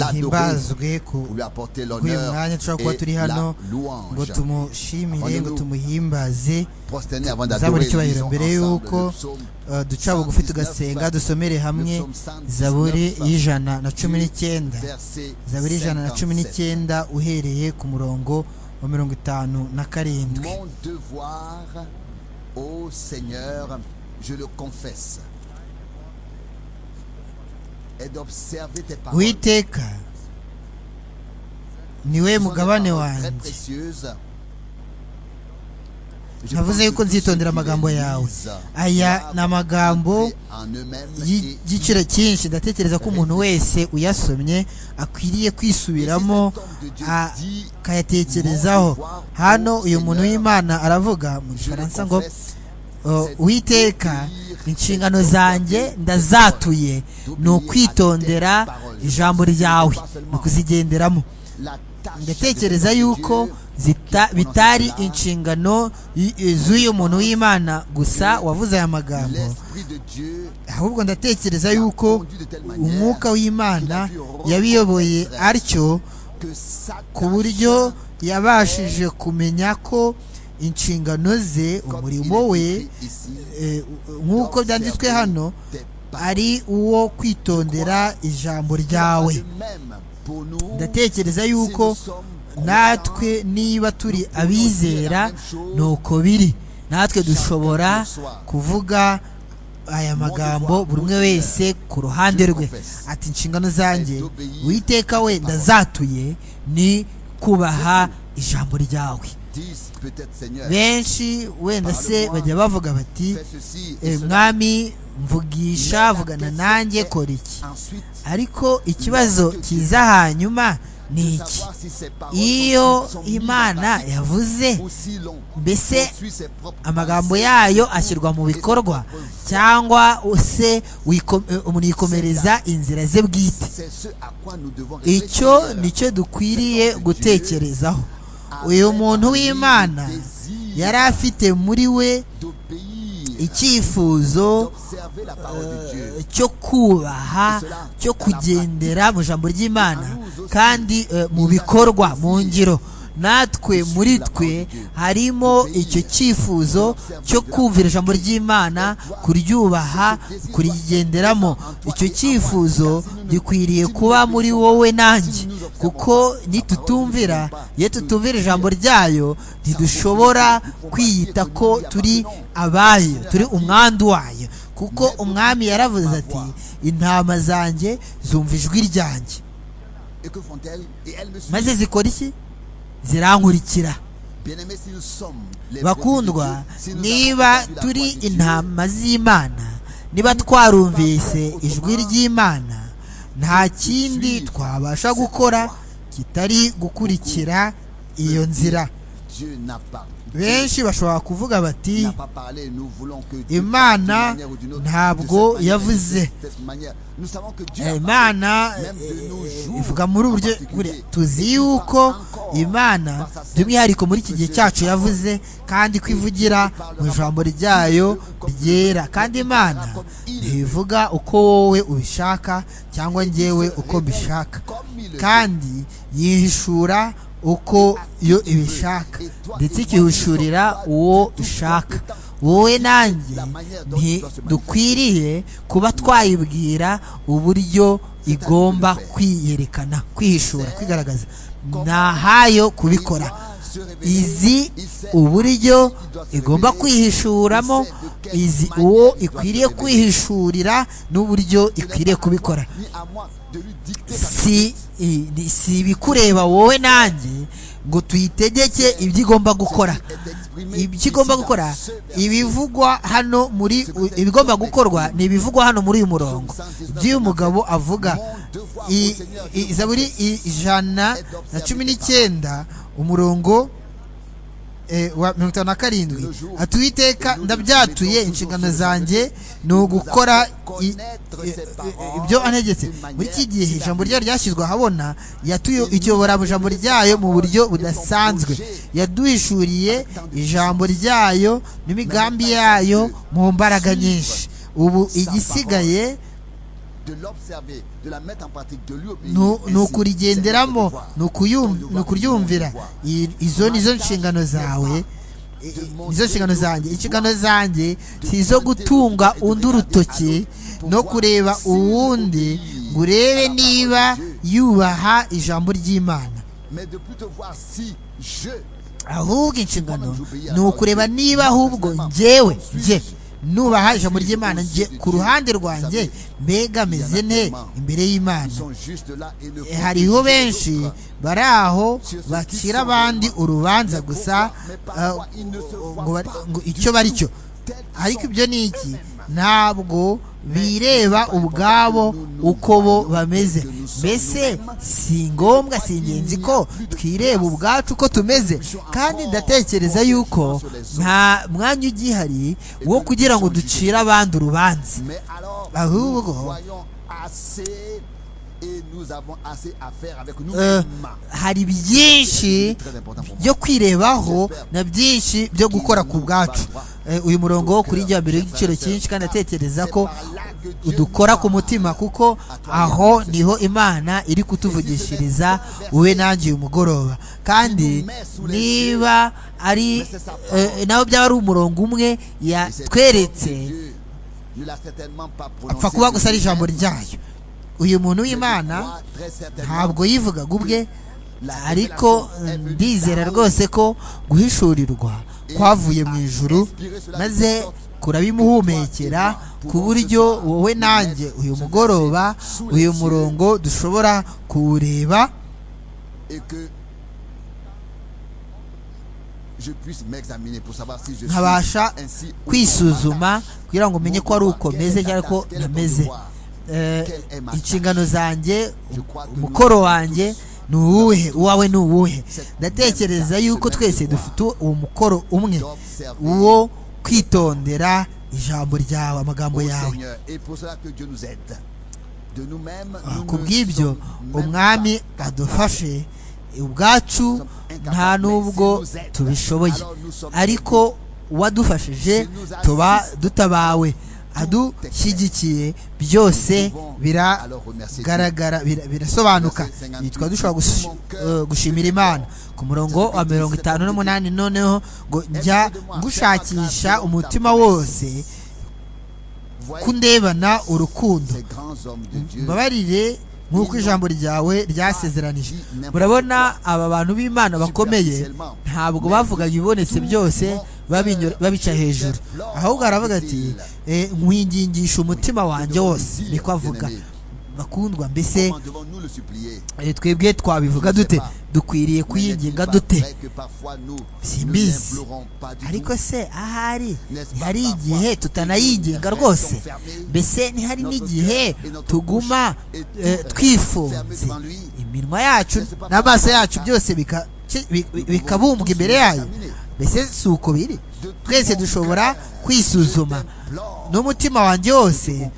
l'adorer, ahimbazwe ku pour lui apporter kuri uyu l'honneur mwanya dushobora kuba et turi la hano ngo louange. tumushimire ngo Abandonu. tumuhimbaze Prosterner avant tuzabona d'adorer, icyubahiro lisons mbere ensemble y'uko le psaume eh, duca bugufi tugasenga dusomere hamwe zaburi y'ijana na cumi n'ikenda verset zaburi y'ijana na cumi 57. n'icyenda uhereye ku murongo wa mirongo itanu na karindwi Mon devoir, ô Seigneur, je le confesse, est d'observer tes paroles. witeka niwe Ce sont des mugabane paroles très wanjye précieuses. Je pense ntavuze que yuko tous ceux nzitondera qui amagambo les yawe lisent aya doivent ni amagambo entrer en eux-mêmes y'i- et y y'igiciro cyinshi ndatekereza ko umuntu wese uyasomye akwiriye kwisubiramo a- akayatekerezaho hano uyu muntu w'imana aravuga Je mu le gifaransa ngo confesse, Uh, uwiteka inshingano zanjye ndazatuye ni ukwitondera ijambo ryawe ni ukuzigenderamo la tâche ndatekereza des yuko Dieu, zita- bitari inshingano y- y- z'uyu muntu w'imana gusa wavuze aya magambo l'esprit de Dieu ahubwo ndatekereza yuko umwuka w'imana yabiyoboye atyo que sa ku buryo yabashije kumenya ko inshingano ze comme umurimo il est we écrit ici, eh, nk'uko byanditswe d'observer hano tes paroles. ari uwo kwitondera ijambo ryawe De même pour nous, ndatekereza si nous yuko sommes natwe niba turi abizera nuko biri natwe dushobora kuvuga aya magambo buri umwe wese ku ruhande rwe ati inshingano zanjye uwiteka we ndazatuye ni kubaha ijambo ryawe disent peut-être Seigneur, benshi wenda se bajya bavuga bati fais ceci et "Eh, cela. mwami mvugisha vugana nanjye kora iki Ensuite, ariko ikibazo kiza hanyuma ni de iki savoir si ces paroles iyo sont mises en imana pratique yavuze ou si l'on mbese poursuit ses propres amagambo pensées yayo ou ashyirwa mu ses bikorwa propres voies. cyangwa se wiko- eh, umuntu yikomereza inzira ze bwite C'est ce à quoi nous devons icyo réfléchir. nicyo dukwiriye gutekerezaho uyu muntu w'imana yari afite muri we d'obéir, icyifuzo d'observer la parole de Dieu. eh, cyo kubaha cyo kugendera mu ijambo ry'imana kandi eh, mu bikorwa mu ngiro natwe muri twe harimo icyo cyifuzo cyo kumvira ijambo ry'imana kuryubaha kurigenderamo icyo cyifuzo gikwiriye kuba muri wowe nanjye kuko nitutumvira iyo tutumvira ijambo ryayo ntidushobora kwiyita ko turi abayo turi umwandu wayo kuko umwami yaravuze ati intama zanjye zumva ijwi ryanjye Et que font-elles Et elles me suivent. maze zikora iki zirankurikira Bien-aimés, si nous sommes les bakundwa produits de Dieu, si nous avons niba entendu la turi voix de Dieu, intama z'imana niba twarumvise ijwi ry'imana nta kindi twabasha gukora kitari gukurikira iyo nzira Dieu n'a pas. benshi bashobora kuvuga Dieu bati n'a pas parlé, nous voulons que Dieu parle d'une imana manière ou d'une autre, de cette ntabwo manière, yavuze de cette manière. Nous savons que Dieu a parlé. imana eh, ivuga muri ubu buryo buriya. tuzi yuko imana by'umwihariko muri iki gihe cyacu yavuze kandi ko ivugira mu ijambo ryayo ryera kandi imana ntivuga uko wowe ubishaka cyangwa njyewe uko mbishaka Comme il le kandi yihishura uko yo ibishaka ndetse ikihishurira uwo ishaka wowe nanjye ntidukwiriye kuba twayibwira uburyo igomba kwiyerekana kwihishura kwigaragaza ntahayo kubikora izi uburyo igomba kwihishuramo izi uwo ikwiriye kwihishurira n'uburyo ikwiriye kubikora ni à moi de lui dicter sa si i- ni- si ibikureba wowe nanjye ngo tuyitegeke ibyo igomba gukora ibyo igomba gukora ibivugwa hano muri u- ibigomba gukorwa ni ibivugwa hano muri uyu murongo by'uyu mugabo avuga I- i- zaburi i- ijana na cumi n'icyenda umurongo eh, wa mirongo itanu na karindwi atuwiteka ndabyatuye inshingano zanjye ni ugukora i- i- i- ibyo antegetse muri iki gihe ijambo ryayo ryashyizwe ahabona yatuye ikiyobora mu ijambo ryayo mu buryo budasanzwe yaduhishuriye ijambo ryayo n'imigambi yayo mu mbaraga nyinshi ubu igisigaye de l'observer, de la mettre en pratique, de lui obéir. ni ukurigenderamo ni ukuyum- Ton ni devoir, ukuryumvira ton devoir. I- izo nizo nshingano zawe I- i- nizo nshingano zanjye inshingano zanjye si izo gutunga undi urutoki no kureba uwundi ngo urebe niba yubaha ijambo ry'imana Mais de plus te voir si je ahubwo inshingano ni ukureba niba ahubwo njyewe njye nubaha ijambo ry'imana njye ku ruhande rwanjye mbega meze nte imbere ils y'imana sont juste là et ne E, hariho benshi bari aho bacira abandi urubanza gusa ah, ngo bari- ngo icyo bari cyo ariko ibyo ni iki ntabwo bireba ubwabo uko bo bameze mbese si ngombwa si ingenzi ko twireba ubwacu uko tumeze kandi ndatekereza yuko nta mwanya ugihari wo kugira ngo ducire abandi urubanza Mais alors, nous ahubwo voyons assez et nous avons assez à faire avec eh, nous-mêmes. hari byinshi byo kwirebaho na byinshi byo gukora ku bwacu Eh, uyu murongo wo kuri njya mbere w'igiciro cyinshi kandi atekereza ko udukora ku mutima kuko aho niho imana iri kutuvugishiriza wowe nanjye uyu mugoroba kandi niba ari eh, nawe byaba ari umurongo umwe yatweretse apfa kuba gusa ari ijambo ryayo uyu muntu w'imana ntabwo yivugaga ubwe ariko eh, ndizera rwose ko guhishurirwa kwavuye mu ijuru maze kurabimuhumekera ku buryo wowe nanjye uyu mugoroba uyu murongo dushobora kuwureba et que je puisse m'examiner pour savoir si je suis nkabasha ainsi ou non. kwisuzuma kugira ngo Mon umenye ko ari devoir, uko quelle meze est ta cyangwa ko tâche, quel est ton ntameze devoir? Eh, Quelle est ma tâche? inshingano zanjye Je crois que umukoro nous wanjye tous ni uwuhe avons uwawe ni uwuhe cette même ndatekereza tâche, yuko ce même twese devoir dufite uwo mukoro umwe d'observer uwo kwitondera ijambo ryawe amagambo au yawe Seigneur. Et pour cela que Dieu nous aide. De nous-mêmes, Ah, nous ku ne bw'ibyo sommes même umwami pas adufashe ubwacu nta n'ubwo tubishoboye ariko uwadufashije tuba dutabawe adushyigikiye byose biragaragara bira- birasobanuka nitwa dushobora gush- eh, gushimira imana ku murongo wa mirongo itanu n'umunani noneho ngo njya ngushakisha umutima wose kundebana urukundo ces grands hommes de Dieu. mbabarire nk'uko ijambo ryawe ryasezeranije murabona aba bantu b'imana bakomeye ntabwo bavugaga ibibonetse byose babinyo- babica hejuru ahubwo aravuga ati "Eh, nkwingingisha umutima wanjye wose niko avuga bakundwa mbese Comment devons-nous le supplier eh, twebwe twabivuga dute dukwiriye kuyinginga dute Simbizi. ariko se ahari hari igihe tutanayinginga rwose mbese ntihari n'igihe tuguma eh, twifunze iminwa yacu n'amaso yacu byose bika- ki- bi- bi- bikabumbwa imbere yayo mbese si uko biri twese dushobora kwisuzuma n'umutima wanjye wose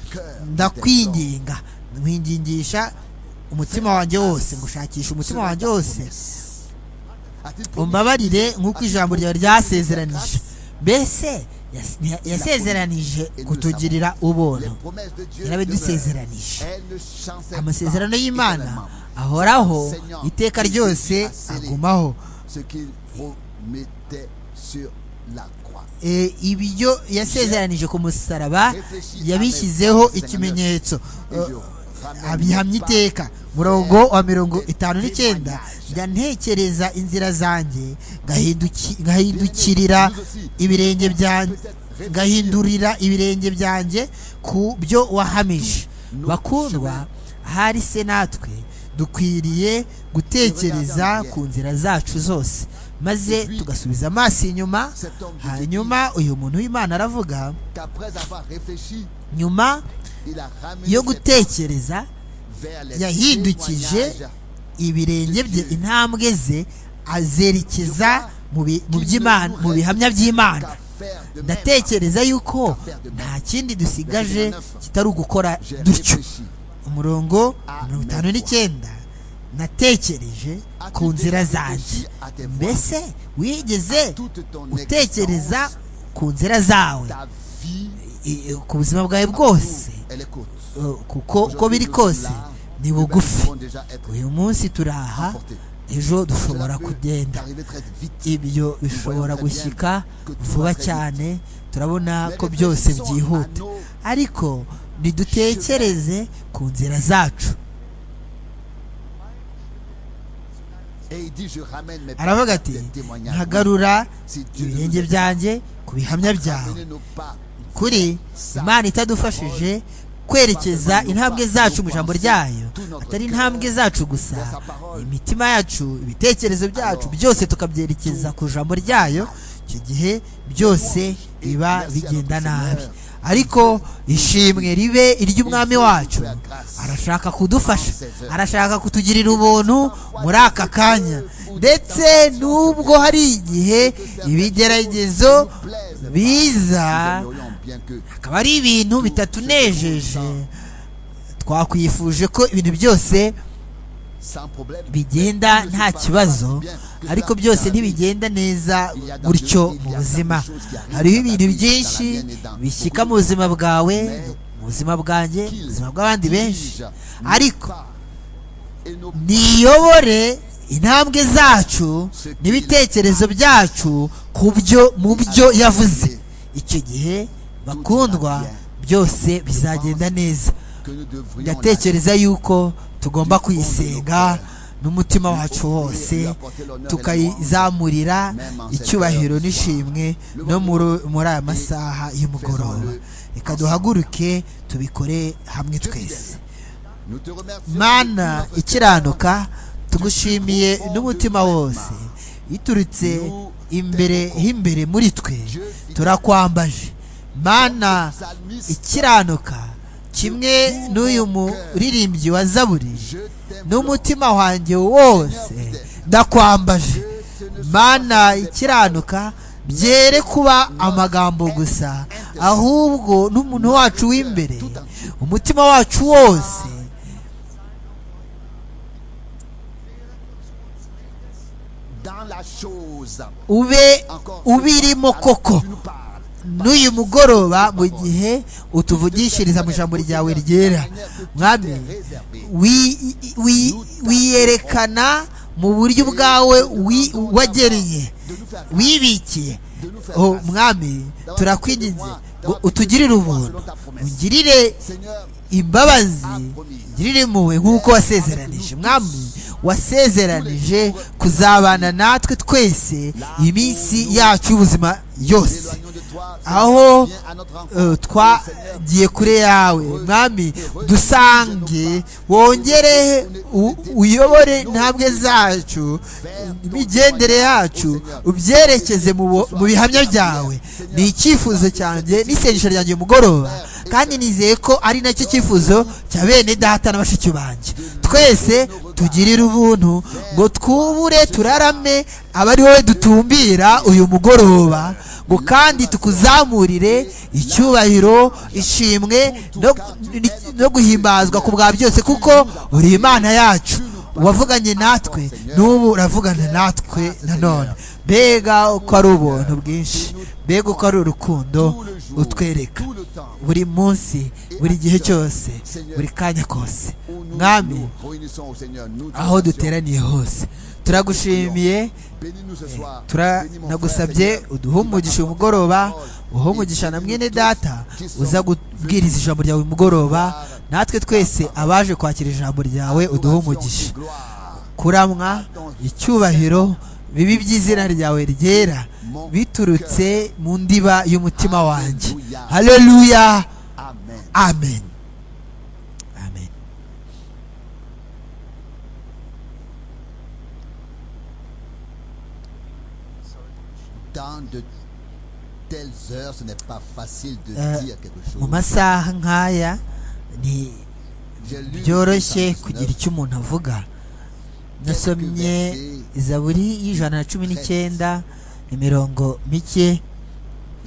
ndakwinginga nkwingingisha umutima wanjye wose ngushakisha umutima wanjye wose umbabarire nk'uko ijambo ryawe ryasezeranije mbese yas- yasezeranije kutugirira ubuntu yarabidusezeranije amasezerano y'imana ahoraho iteka ryose agumaho Ce qu'il promettait sur la croix. Eh, ibyo yasezeranije ku musaraba yabishyizeho ikimenyetso Eh, abihamya iteka murongo wa mirongo itanu n'icyenda njya ntekereza inzira zanjye ngahinduki- ngahindukirira ibirenge byanjye ngahindurira ibirenge byanjye ku byo wahamije bakundwa ahari se natwe dukwiriye gutekereza ku nzira zacu zose maze tugasubiza amaso inyuma hanyuma uyu muntu w'imana aravuga Qu'après avoir réfléchi, nyuma il a ramené yo ses gutekereza pas vers les yahindukije témoignages ibirenge bye intambwe ze azerekeza mu bi- mu by'imana mu bihamya by'imana qu'à faire de même. ndatekereza yuko nta kindi dusigaje kitari ugukora J'ai dutyo réfléchi umurongo mirongo itanu n'icyenda natekereje ku nzira zanjye mbese wigeze toute ton utekereza existence, ku nzira zawe ta vie i- ku buzima bwawe bwose elle est courte. Eh, kuko uko biri kose ni bugufi uyu munsi turaha ejo dushobora kugenda ibyo bishobora gushyika vuba cyane turabona ko byose byihuta ariko ntidutekereze ku nzira zacu aravuga ati ntagarura ibirenge byanjye ku bihamya byawe kuri imana itadufashije kwerekeza intambwe zacu mu ijambo ryayo atari intambwe zacu gusa imitima yacu ibitekerezo byacu byose tukabyerekeza ku ijambo ryayo icyo gihe byose biba bigenda nabi ariko ishimwe ribe iry'umwami wacu arashaka kudufasha arashaka kutugirira ubuntu muri aka kanya ndetse n'ubwo hari igihe ibigeragezo biza akaba ari ibintu bitatunejeje twakwifuje ko ibintu byose bigenda nta kibazo ariko byose ntibigenda neza gutyo mu buzima hariho ibintu byinshi bishyika mu buzima bwawe mu buzima bwanjye mu buzima bw'abandi benshi ariko niyobore intambwe zacu n'ibitekerezo byacu ku byo mu byo yavuze icyo gihe bakundwa byose bizagenda neza ndatekereza yuko tugomba kuyisenga n'umutima wacu wose tukayizamurira icyubahiro n'ishimwe no muri aya masaha y'umugoroba reka duhaguruke tubikore hamwe twese mana ikiranuka tugushimiye n'umutima wose iturutse imbere h'imbere muri twe turakwambaje mana ikiranuka kimwe n'uyu muririmbyi wa zaburi n'umutima wanjye wose ndakwambaje mana ikiranuka byere kuba amagambo gusa ahubwo n'umuntu wacu w'imbere umutima wacu wose ube ubirimo koko n'uyu mugoroba mu gihe utuvugishiriza mu ijambo ryawe ryera mwami wiyerekana mu buryo bwawe wagereye wibikiye mwami turakwinginze ngo utugirire ubuntu ungirire imbabazi ungirire impuhwe nk'uko wasezeranije mwami wasezeranije kuzabana natwe twese iminsi yacu y'ubuzima yose aho twagiye kure yawe mwami dusange wongere uyobore intambwe zacu imigendere yacu ubyerekeze mu bihamya byawe ni icyifuzo cyanjye n'isengesho ryanjye mugoroba kandi nizeye ko ari nacyo cyifuzo cya bene data na bashiki banjye twese tugirire ubuntu ngo twubure turarame aba ari wowe dutumbira uyu mugoroba ngo kandi tukuzamurire icyubahiro ishimwe no guhimbazwa ku bwa byose kuko uri imana yacu wavuganye natwe n'ubu uravugana natwe nanone mbega uko ari ubuntu bwinshi mbega uko ari urukundo utwereka buri munsi buri gihe cyose buri kanya kose mwami aho duteraniye hose turagushimiye turanagusabye uduhumugisha umugoroba uhumugisha na mwene data uza kubwiriza ijambo ryawe umugoroba natwe twese abaje kwakira ijambo ryawe uduhumugisha kuramwa icyubahiro bibi by'izina ryawe ryera biturutse mu ndiba y'umutima wanjye hareruya amen mu mu masaha nk'aya ni byoroshye kugira icyo umuntu avuga nasomye izaburi y'ijana na cumi n'icyenda imirongo mike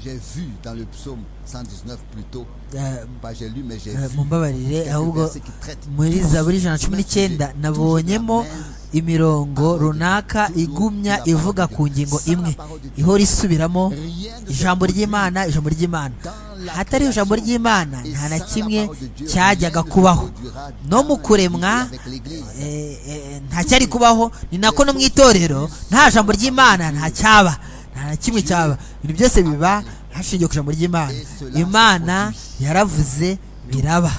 J'ai vu dans le psaume 119 plutôt, eh, pas j'ai lu mais j'ai eh, vu mumbabarire quelques ahubwo versets qui traitent muri zaburi ijana na cumi n'icyenda nabonyemo imirongo runaka igumya ivuga ku ngingo imwe ihora isubiramo ijambo ry'imana ijambo ry'imana hatariho ijambo ry'imana nta na kimwe cyajyaga kubaho no mu kuremwa eh, eh, nta cyari kubaho ni nako no mu itorero nta jambo ry'imana nta cyaba nta na kimwe cyaba ibintu byose biba hashingiwe ku ijambo ry'imana imana yaravuze biraba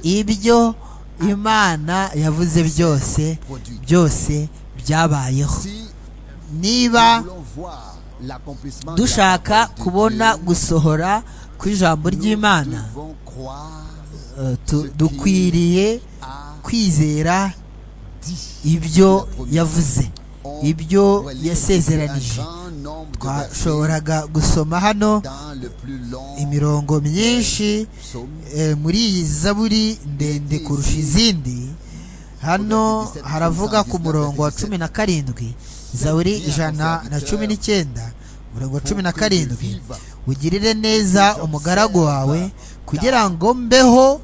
ibyo imana yavuze byose byose byabayeho niba dushaka kubona gusohora kw'ijambo ry'imana eh, tu- dukwiriye kwizera ibyo yavuze ibyo yasezeranije twashoboraga gusoma hano imirongo myinshi eh, muri iyi zaburi ndende kurusha izindi hano haravuga ku murongo wa cumi na karindwi zaburi ijana na cumi n'icyenda umurongo wa cumi na karindwi ugirire neza umugaragu wawe kugira ngo mbeho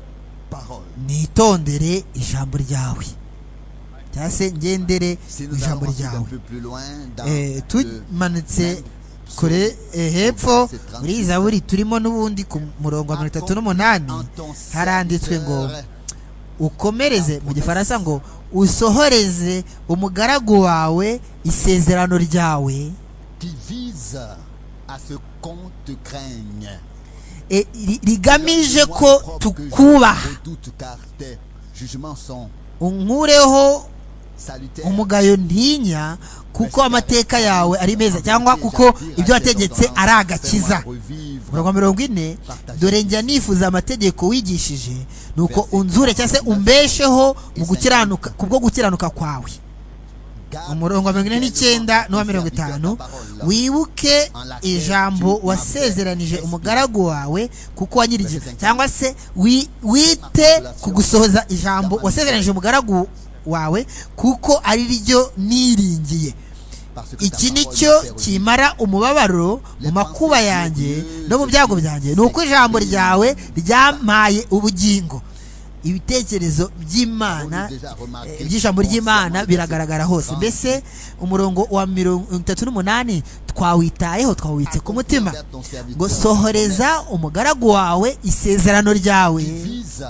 nitondere ijambo ryawe cyangwa se ngendere mu ijambo ryawe Eh, tumanutse kure eh, hepfo muri zaburi turimo n'ubundi ku murongo wa mirongo itatu n'umunani haranditswe ngo ukomereze mu gifaransa ngo usohoreze umugaragu wawe isezerano ryawe qui vise à ce qu'on te craigne. eh, ri- rigamije ko tukubaha Doute car tes jugements sont unkureho salutaires. umugayo ntinya kuko amateka yawe ari meza cyangwa kuko ibyo wategetse ari agakiza umurongo wa mirongo ine dore njya nifuza amategeko wigishije nuko unzure cyangwa se umbesheho mu gukiranuka kubwo gukiranuka kwawe umurongo wa mirongo ine n'icyenda n'uwa mirongo itanu wibuke ijambo wasezeranije umugaragu wawe kuko wanyirije cyangwa se wi- wite ku gusohoza ijambo wasezeranije umugaragu wawe kuko ari ryo niringiye iki ni cyo kimara umubabaro mu makuba yanjye no mu byago byanjye ni uko ijambo ryawe ryampaye ubugingo ibitekerezo by'imana eh, iby'ijambo ry'imana biragaragara hose mbese umurongo wa mirongo itatu n'umunani twawitayeho twawubitse ku mutima ngo sohoreza umugaragu wawe isezerano ryawe vise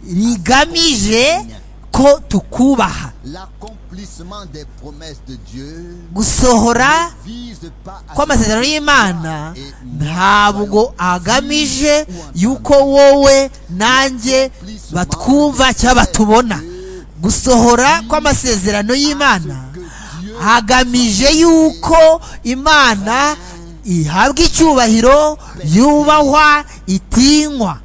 rigamije ko tukubaha l'accomplissement des promesses de Dieu. gusohora Vise pas à ko amasezerano y'imana ntabwo agamije yuko wowe nanjye batwumva cyangwa batubona gusohora kw'amasezerano y'imana hagamije yuko imana ihabwa icyubahiro yubahwa itinywa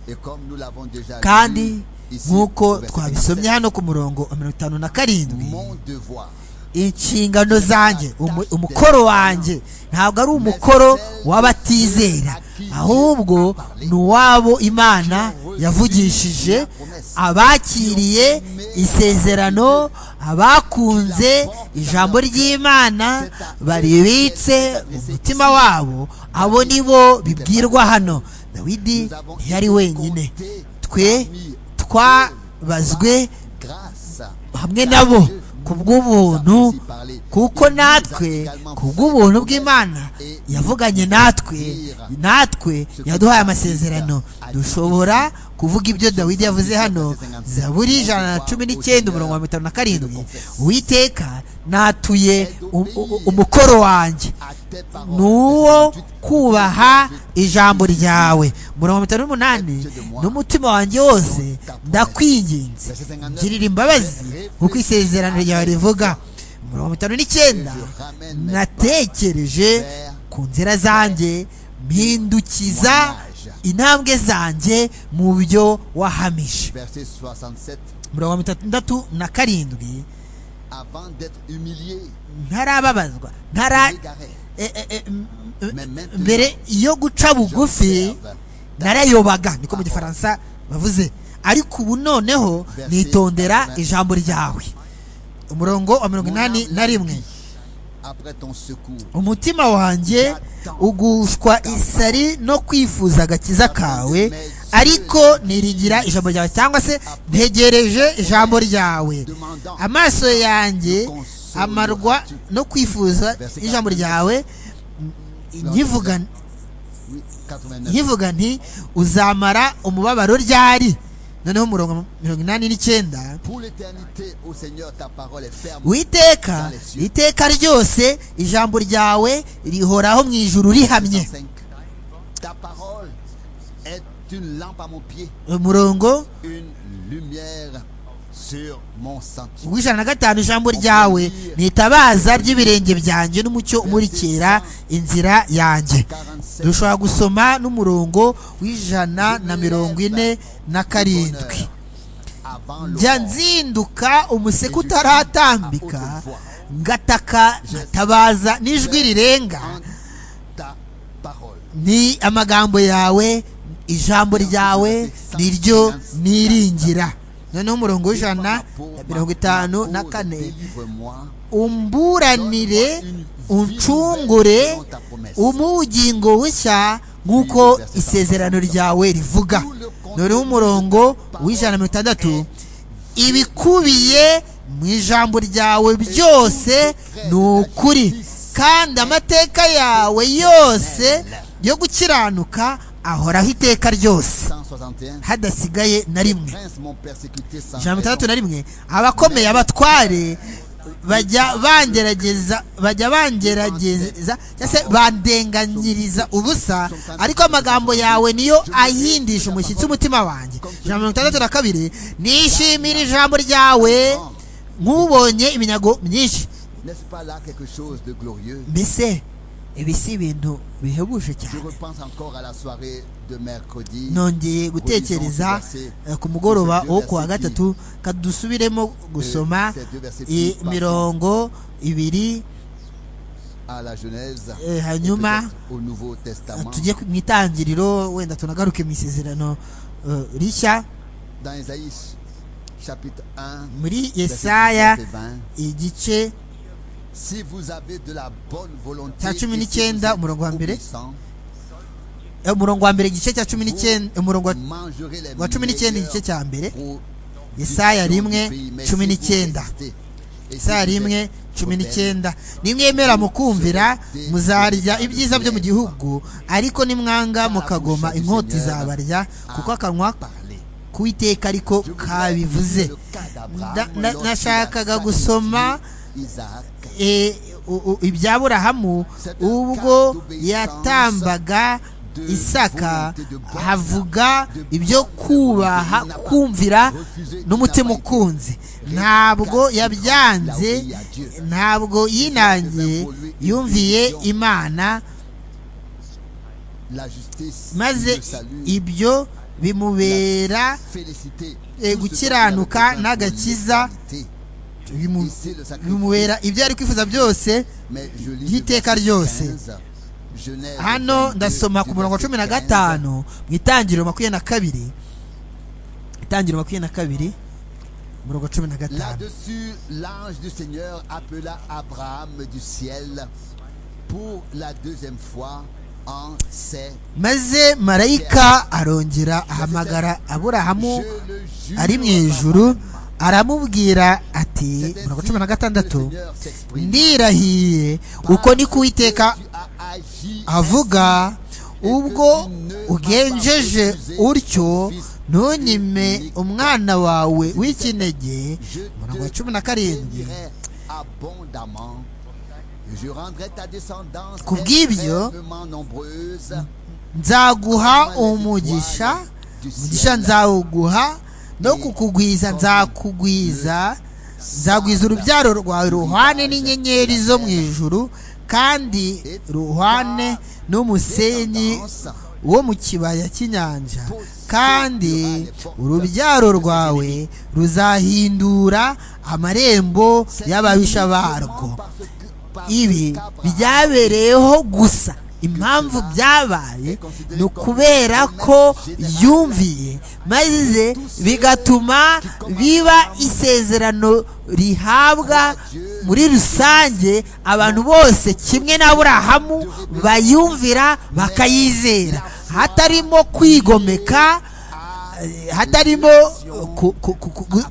Et comme nous l'avons déjà kandi vu ici, nk'uko au verset twabisomye 17, hano ku murongo wa mirongo itanu na karindwi mon devoir. inshingano zanjye umu- umukoro wanjye ntabwo ari umukoro w'abatizera ahubwo ni uwabo imana yavugishije abakiriye isezerano abakunze ijambo ry'imana baribitse mu mutima wabo abo ni bo bibwirwa hano dawidi ntiyari wenyine twe twabazwe Grâce hamwe nabo ku bw'ubuntu kuko natwe ku bw'ubuntu bw'imana yavuganye natwe natwe yaduhaye amasezerano dushobora kuvuga ibyo dawidi yavuze hano zaburi ijana na cumi n'icyenda umurongo wa mirongo itanu na karindwi uwiteka natuye um- u- umukoro wanjye à tes paroles. ni uwo kubaha ijambo ryawe mirongo itanu n'umunani n'umutima wanjye wose ndakwinginze ngirira imbabazi kuko isezerano ryawe rivuga mirongo itanu n'icyenda natekereje ku nzira zanjye mpindukiza intambwe zanjye mu byo wahamije Verset 67. mirongo itandatu na karindwi Avant d'être humilié, ntarababazwa ntara égaré. e- e- e- m- m- mbere yo guca bugufi narayobaga niko mu gifaransa bavuze ariko ubu noneho nitondera ijambo ryawe umurongo wa mirongo inani na rimwe Après ton secours, umutima wanjye ugushwa isari no kwifuza agakiza kawe ariko niringira ijambo ryawe cyangwa se ntegereje ijambo ryawe amaso yanjye amarwa no kwifuza ijambo ryawe nkivuga Oui, 89. nkivuga nti uzamara umubabaro ryari noneho mirongo mirongo inani n'icyenda Pour l'éternité, ô Seigneur, ta parole est ferme. witeka iteka ryose ijambo ryawe rihoraho mu ijuru rihamye 105. Ta parole est une lampe à mon pied, umurongo une lumière sur mon sentier. w'ijana na gatanu ijambo ryawe ni itabaza ry'ibirenge byanjye n'umucyo umurikira inzira yanjye 47. dushobora gusoma n'umurongo w'ijana na mirongo ine na karindwi Avant njya l'aurore. nzinduka umuseke utaratambika ngataka nkatabaza n'ijwi rirenga En ta parole. ni amagambo yawe ijambo ryawe niryo niringira noneho umurongo w'ijana na mirongo itanu na kane Délivre-moi. umburanire uncungure umugingo w'ishya nk'uko isezerano ryawe rivuga noneho umurongo w'ijana na mirongo itandatu ibikubiye mu ijambo ryawe byose ni ukuri kandi amateka yawe yose yo gukiranuka ahoraho iteka ryose 161. hadasigaye na rimwe Prince m'ont persécuté sans ijana na raison. mirongo itandatu na rimwe abakomeye abatware bajya bangerageza bajya bangerageza cyangwa se bandenganyiriza ubusa ariko amagambo yawe niyo ahindisha umushyitsi umutima wanjye ijana na mirongo itandatu na kabiri nishimira ijambo ryawe nk'ubonye iminyago myinshi N'est-ce pas là quelque chose de glorieux mbese ibi si ibintu bihebuje Je cyane repense encore à la soirée de mercredi. nongeye gutekereza eh, ku mugoroba wo ku wa gatatu kadusubiremo gusoma i- mirongo ibiri À la Genèse. Eh, et hanyuma, peut-être Au Nouveau Testament. tujye ku- mu itangiriro wenda tunagaruke mu isezerano eh, rishya Dans Isaïe chapitre 1. muri verset yesaya 17 et 20. igice Si vous avez de la bonne volonté. Cya et si cumi vous n'icyenda, êtes umurongo wa mbere. obéissant, eh, umurongo wa mbere igice cya cumi n'icyenda umurongo wa- mangerez les wa cumi n'icyenda igice meilleures cya mbere provisions yesaya du rimwe pays. Mais cumi si vous n'icyenda résistez, et si yesaya vous êtes rimwe cumi rebelles, n'icyenda nimwemera mukumvira muzarya ibyiza byo mu gihugu ariko nimwanga mukagoma inkota izabarya kuko akanwa parlez. ku iteka ariko Je voudrais kabivuze lire le cas d'Abraham Na- na- lorsqu'il a nashakaga sacrifié gusoma Isaac. e, u- u- ibya burahamu ubwo yatambaga isaka havuga ibyo kubaha kumvira n'umutima ukunze ntabwo yabyanze ntabwo yinangiye yumviye imana La justice, maze le salut, ibyo bimubera féliciter eh, tout ce gukiranuka qu'il avait besoin pour n'agakiza l'humanité. bimu- Ici, le sacrifice bimubera ibyo ari kwifuza byose Mais je lis ry'iteka le ryose. verset 15, Genèse hano 22, ndasoma du ku murongo wa verset cumi na 15. gatanu mu itangiriro makumyabiri na kabiri itangiriro makumyabiri na kabiri umurongo wa cumi na gatanu Là-dessus, l'ange du Seigneur appela Abraham du ciel pour la deuxième fois en ces maze marayika arongera ahamagara aburahamu Je le jure ari mu ijuru aramubwira ati umurongo wa cumi na gatandatu ndirahiye uko ni kuwiteka avuga ubwo ugenjeje utyo ntunyime umwana wawe w'ikinege umurongo wa cumi na karindwi abondamment je rendrai ta descendance Ku bw'ibyo, extrêmement nombreuse nzaguha umugisha umugisha nzawuguha no kukugwiza nzakugwiza nzagwiza urubyaro rwawe ruhwane n'inyenyeri zo mu ijuru kandi ruhwane n'umusenyi wo mu kibaya cy'inyanja kandi urubyaro rwawe ruzahindura amarembo y'ababisha barwo ibi byabereyeho gusa impamvu byabaye ni ukubera ko yumviye maze bigatuma biba isezerano rihabwa muri rusange abantu bose kimwe n'aburahamu bayumvira bakayizera hatarimo kwigomeka eh, hatarimo ku- ku- ku- ku-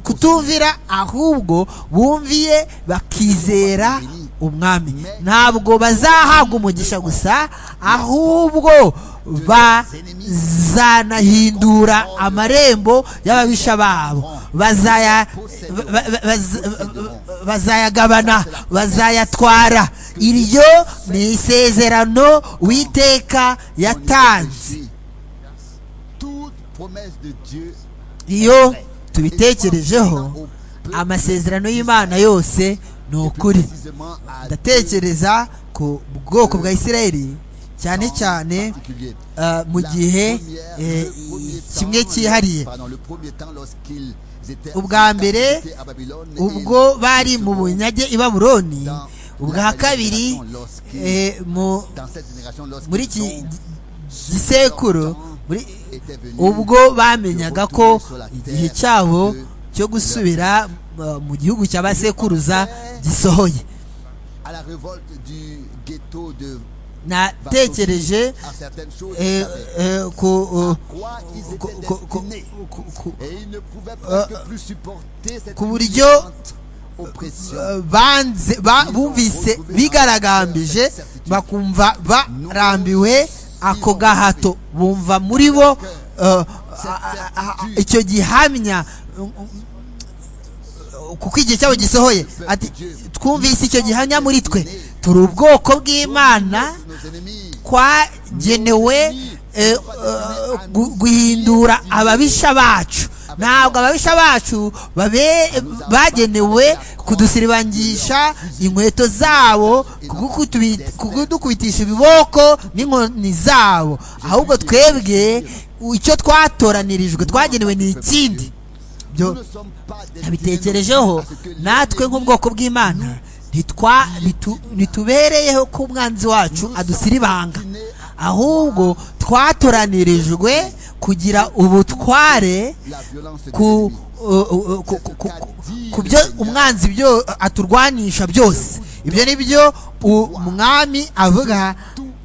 kutumvira ahubwo bumviye bakizera umwami ntabwo bazahabwa umugisha gusa ahubwo bazanahindura amarembo y'ababisha babo bazaya ba- ba- baz- ba- bazayagabana bazayatwara iryo ni isezerano witeka yatanze Réfléchis. Toute promesse de Dieu iyo tubitekerejeho amasezerano y'imana yose ni ukuri précisément à deux ndatekereza ku bwoko bwa isirayeli cyane cyane particuliers. eh, mu La gihe première- eh, le premier temps- kimwe cyihariye pardon, le premier temps lorsqu'ils étaient en Ubwa mbere, captivité à Babylone, et ubwo bari mu bunyage i babuloni ubwa kabiri eh, mu dans cette génération, lorsqu'ils muri iki sont gi- gisekuru muri- étaient venus, ubwo bamenyaga ko igihe cyabo cyo gusubira eh, mu gihugu cy'abasekuruza gisohoye à la révolte du ghetto de natekereje à certaines choses, ils eh, savaient eh, ku eh, quoi ils ku- étaient ku- ku- destinés. ku- ku- Et ils ne pouvaient Euh, presque plus supporter cette ku buryo puissante oppression. eh, banze ba- bumvise bigaragambije bakumva barambiwe ako gahato bumva muri bo eh, a- a- a- icyo gihamya kuko igihe cyabo gisohoye ati twumvise icyo gihamya muri twe turi ubwoko bw'imana Nos ennemis, kwagenewe eh, eh, gu- guhindura ababisha bacu ntabwo ababisha bacu babe bagenewe kudusiribangisha inkweto zabo kugukutubi- kugudukubitisha ibiboko n'inkoni zabo ahubwo twebwe icyo twatoranirijwe twagenewe ni ikindi nous byo ne sommes pas destinés nabitekerejeho à ce que les natwe nk'ubwoko bw'imana ntitwa- ntitu- ntitubereyeho ko umwanzi wacu adusiribanga ahubwo twatoranirijwe kugira ubutware la violence de ku l'ennemi. uh, uh, ku- ku- ku- ku byo umwanzi byo aturwanisha byose ibyo ni byo umwami avuga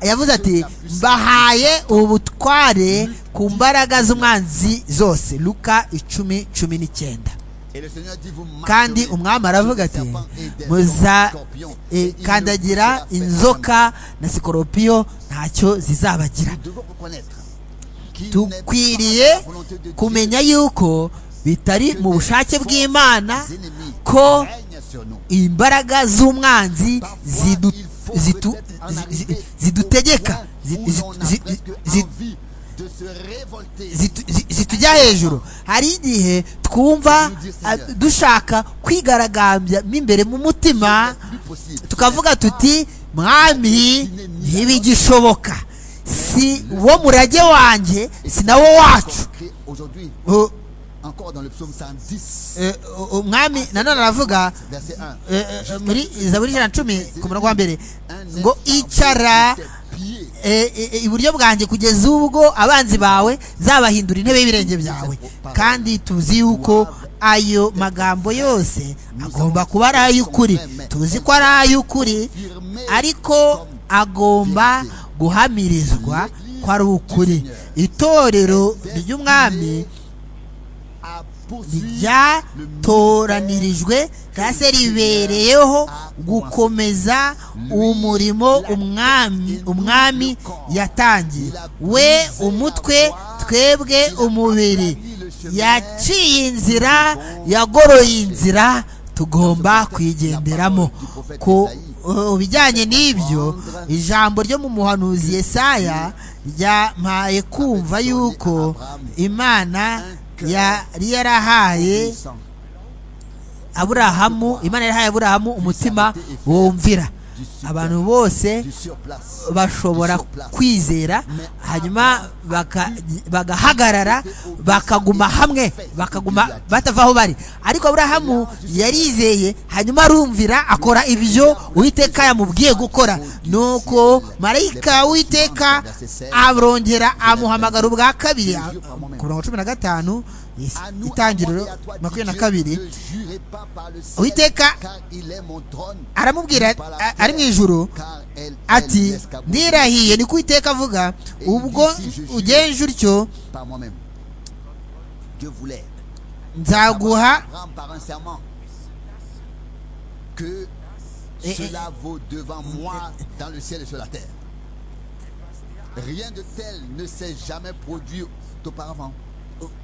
yavuze ati mbahaye ubutware ku mbaraga z'umwanzi zose luka icumi cumi n'icyenda Et le Seigneur dit, vous kandi marcherez umwami sur aravuga des ati serpents et des scorpions, et il ne muzakandagira vous aura inzoka na sikoropiyo ntacyo zizabagira Nous devons reconnaître qu'il n'est pas dukwiriye la volonté de Dieu kumenya yuko bitari mu bushake bw'imana que les ennemis ko règnent sur nous. imbaraga z'umwanzi zidu- Parfois, il faut zitu- peut-être en zi- zi- arriver au zidutegeka point zi- où zi- l'on a zi- presque zi- envie de se révolter. zitu- zi- zitujya hejuru hari igihe twumva ah, dushaka kwigaragambya mo imbere mu mutima plus possible. tukavuga tuti mwami ntibigishoboka si wo murage wanjé si nawo wacu Consacré Aujourd'hui, O- encore dans le psaume 110, eh, o- umwami nanone aravuga verset 1. eh, eh, muri zaburi ijana na cumi ku murongo wa mbere Un ngo être icara sous tes pieds. eh, eh, eh, iburyo bwanjye kugeza ubwo abanzi bawe zabahindura intebe y'ibirenge byawe kandi tuzi yuko ayo magambo yose agomba kuba ari ay'ukuri tuzi ko ari ay'ukuri Firmé ariko comme agomba guhamirizwa ko ari ukuri itorero ry'umwami à poursuivre ryatoranyirijwe cyangwa se ribereyeho gukomeza umurimo umwami umwami yatangiye we umutwe twebwe umubiri yaciye inzira yagoroye inzira tugomba kwigenderamo ku uh, bijyanye n'ibyo ijambo ryo mu muhanuzi yesaya ryampaye kumva yuko imana yari yarahaye aburahamu imana yarahaye aburahamu umutima wumvira abantu bose du surplace. bashobora kwizera hanyuma baka- bagahagarara bakaguma hamwe bakaguma batava aho bari ariko aburahamu yarizeye hanyuma arumvira akora ibyo uwiteka yamubwiye gukora nuko marayika w'iteka arongera amuhamagara ubwa kabiri ku mirongo cumi na gatanu À nous, itangiriro à moi et à toi, dit makumyabiri na Dieu, kabiri ne jurez pas par le ciel, Uwiteka car il est mon trône, aramubwira par la a- ari mu terre, ijuru car elle est ati l'escabeau, ndirahiye ni ko iteka avuga ubwo ugenje utyo par moi-même. Dieu voulait nzaguha prendre par un serment que Et- Cela vaut devant moi dans le ciel et sur la terre. Rien de tel ne s'est jamais produit auparavant.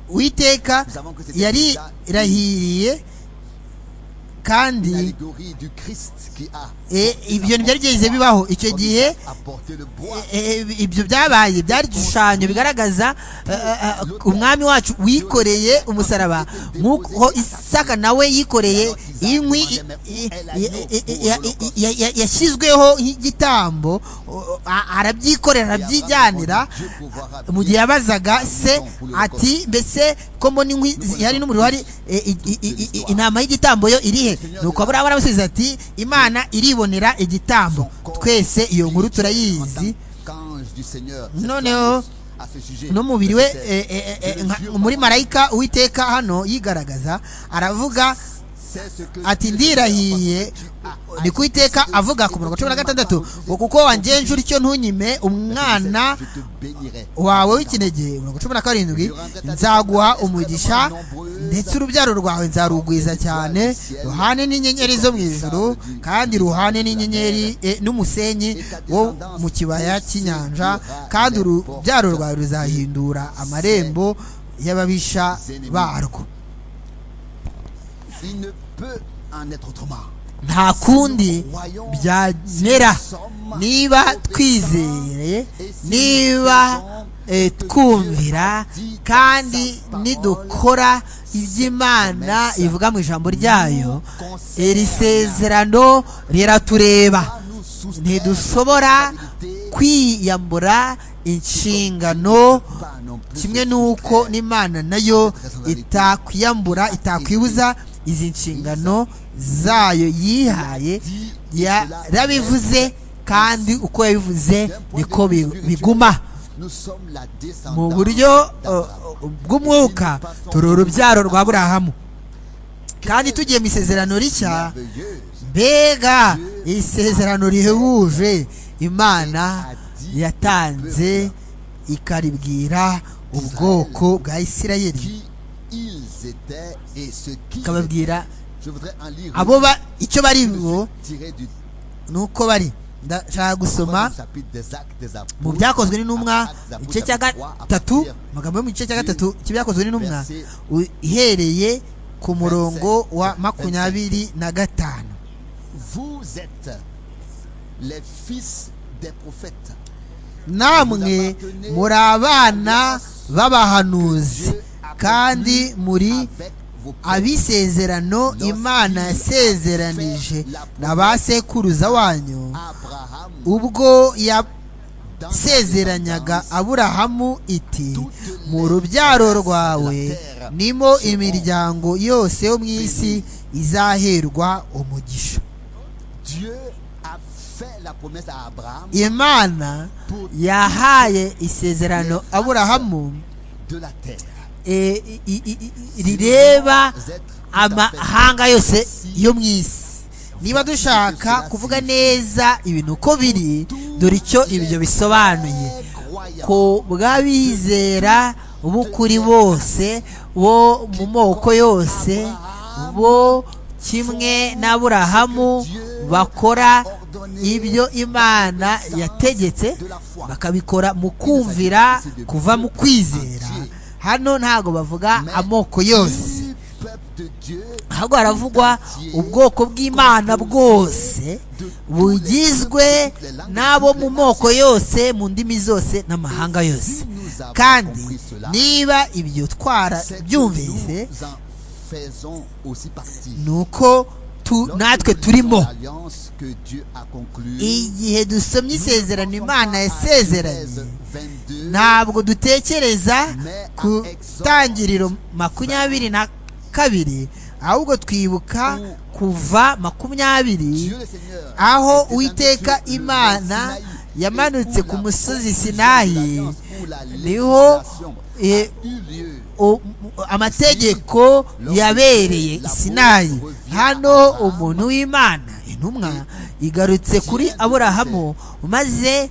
uwiteka Nous savons que c'était yari déjà une- irahiriye kandi L'allégorie du Christ qui a eh, ibyo ntibyari byigeze bibaho icyo gihe apporté le bois eh, eh, ibyo byabaye byari igishushanyo bigaragaza eh, eh, eh, umwami wacu wikoreye umusaraba nk'uko isaka nawe yikoreye inkwi i- i- i- i- ya- i- ya- ya- yashyizweho nk'igitambo o- a- arabyikorera arabyijyanira mu gihe yabazaga se ati mbese ko mbona inkwi zihari n'umuriro uhari eh, i- i- i- i- intama y'igitambo yo iri he nuko aburahamu aramusubiza ati imana iribonera igitambo twese iyo nkuru turayizi Qu'ange du Seigneur noneho à ce sujet. n'umubiri we Verset eh, eh, eh, sept. nka- Dieu muri m'a- marayika uwiteka hano yigaragaza aravuga C'est ce que Dieu ati fait, ndirahiye parce que tu as ni kuwiteka annoncé avuga ku et murongo que cumi na tu ne m'as gatandatu pas ngo refusé. kuko wangenje utyo ntunyime umwana Je te bénirai. wawe w'ikinege mirongo cumi na karindwi nzaguha umugisha ndetse urubyaro rwawe nzarugwiza cyane ruhane n'inyenyeri zo mu ijuru kandi ruhane n'inyenyeri eh, n'umusenyi wo mu kibaya cy'inyanja kandi urubyaro rwawe ruzahindura amarembo y'ababisha barwo Il ne peut en être autrement. nta kundi byamera niba twizeye niba eh, twumvira kandi nidukora iby'imana ivuga mu ijambo ryayo iri sezerano riratureba ntidushobora kwiyambura inshingano kimwe n'uko n'imana nayo itakwiyambura itakwibuza izi nshingano zayo yihaye yarabivuze kandi uko yabivuze niko bi- biguma mu buryo uh, uh, bw'umwuka turi urubyaro rwa burahamu kandi tugiye mu isezerano rishya mbega isezerano rihebuje imana yatanze ikaribwira ubwoko bwa isirayeli ikababwira abo ba icyo bari bo ni uko bari ndashaka gusoma mu byakozwe n'intumwa igice cya gatatu amagambo yo mu gice cya gatatu cy'ibyakozwe n'intumwa u- ihereye ku murongo wa makumyabiri na gatanu Vous êtes les fils des prophètes. namwe muri abana b'abahanuzi kandi muri Avec vos prophètes. abisezerano imana yasezeranije na ba sekuruza wanyu Abraham, ubwo dans sa yasezeranyaga descendance, aburahamu iti mu rubyaro rwawe nimo imiryango yose yo mu isi izaherwa umugisha Dieu a fait la promesse à Abraham imana yahaye isezerano aburahamu de la terre. eh, i- i- i- i- rireba Vous êtes tout à fait amahanga yose yo mu isi niba dushaka kuvuga neza ibintu uko biri dore icyo ibyo bisobanuye ku bw'abizera b'ukuri bose bo mu moko yose bo kimwe n'aburahamu bakora ibyo imana yategetse bakabikora mu kumvira kuva mu kwizera hano ntago bavuga amoko yose Du peuple de Dieu, ahubwo haravugwa ubwoko bw'imana bwose bugizwe n'abo mu moko yose mu ndimi zose n'amahanga yose kandi niba ibyo twara c'est que byumvise nous en faisons aussi partie. ni uko tu- natwe turimo L'alliance que Dieu a conclue, igihe dusomye isezerano imana yasezeranye 22, ntabwo dutekereza ku tangiriro makumyabiri na kabiri ahubwo twibuka kuva makumyabiri Dieu le Seigneur, aho était uwiteka avec Dieu sur le imana Sinaï, yamanutse où ku la musozi proposition de sinayi l'alliance, où la niho législation eh, a eu lieu. o- amategeko yabereye i sinayi hano umuntu w'imana intumwa igarutse kuri aburahamu maze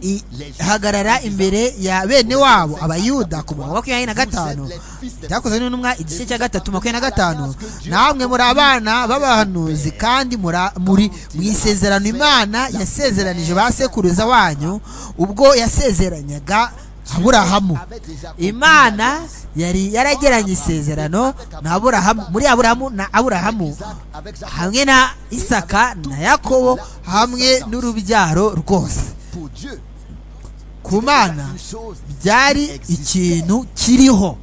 I- hagarara imbere ya bene wabo abayuda ku murongo wa makumyabiri na gatanu byakozwe n'intumwa igice cya gatatu makumyabiri na gatanu namwe muri abana b'abahanuzi kandi mura- muri mu isezerano imana yasezeranije ba sekuruza wanyu ubwo yasezeranyaga aburahamu imana yari yarageranye isezerano na aburahamu muri aburahamu na aburahamu hamwe na isaka na yakobo hamwe n'urubyaro rwose Pour Dieu, ku mana une chose, byari ikintu kiriho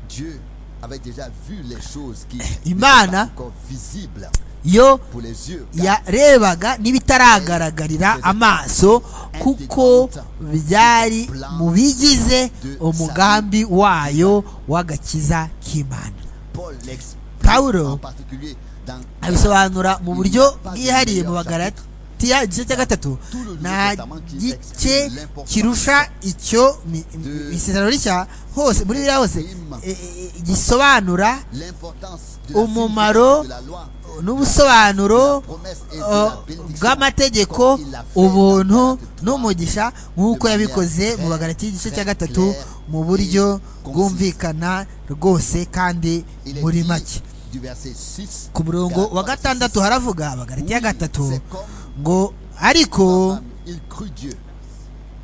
Dieu avait déjà vu les choses qui Imana. n'étaient pas encore visibles yo pour les yeux. yarebaga n'ibitaragaragara amaso kuko byari mu bigize umugambi wayo w'agakiza k'imana Paul l'explique Pawulo en particulier dans abisobanura mu buryo bwihariye mu bagaratiya igice cya gatatu nta gice kirusha icyo mi- mi- isezerano rishya hose muri biriya hose e- e- e- gisobanura l'importance de umumaro la loi, n'ubusobanuro promesse et de uh, la bénédiction. bw'amategeko Comme il l'a fait ubuntu dans Galates 3, n'umugisha nk'uko yabikoze mu bagaratiya igice cya gatatu mu buryo bwumvikana rwose kandi Il est muri dit make du verset 6 ku murongo wa Galates gatandatu 6, haravuga abagaratiya Oui, gatatu c'est comme ngo ariko Abraham, il crut Dieu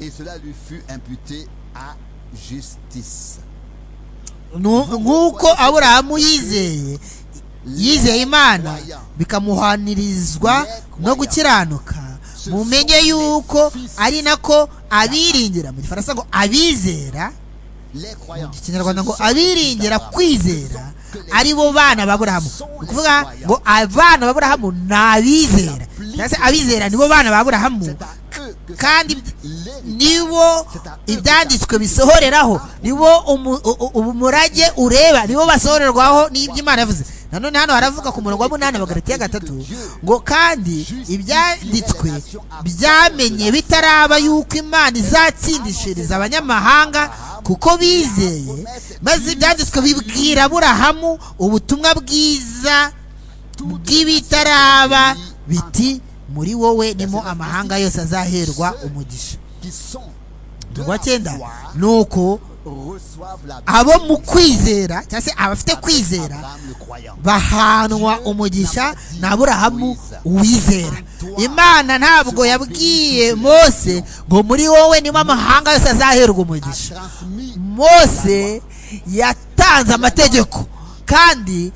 et cela lui fut imputé à justice. nu- nk'uko aburahamu yizeye yizeye imana bikamuhanirizwa no gukiranuka mumenye yuko ari nako abiringira mu gifaransa ngo abizera Les croyants. mu kinyarwanda ngo abiringira kwizera ari bo bana ba aburahamu ni ukuvuga ngo abana ba aburahamu ni abizera cyangwa se abizera ni bo bana ba aburahamu C'est à eux que kandi s'applique l'héritage. nibo ibyanditswe bisohoreraho nibo umu- u- u- umurage ureba nibo basohorerwaho n'ibyo imana yavuze nanone hano haravuga ku murongo wa munani bagaratiya gatatu ngo kandi ibyanditswe byamenye bitaraba yuko imana izatsindishiriza abanyamahanga kuko bizeye maze ibyanditswe bibwira aburahamu ubutumwa bwiza bw'ibitaraba biti muri wowe nimo amahanga yose azaherwa umugisha qui sont de uwa cyenda la foi ni uko reçoivent la abo mu kwizera cyangwa se abafite kwizera Abraham le croyant. bahanwa umugisha na aburahamu uwizera imana ntabwo yabwiye mose ngo muri wowe nimo amahanga yose azaherwa umugisha Transmis mose yatanze amategeko kandi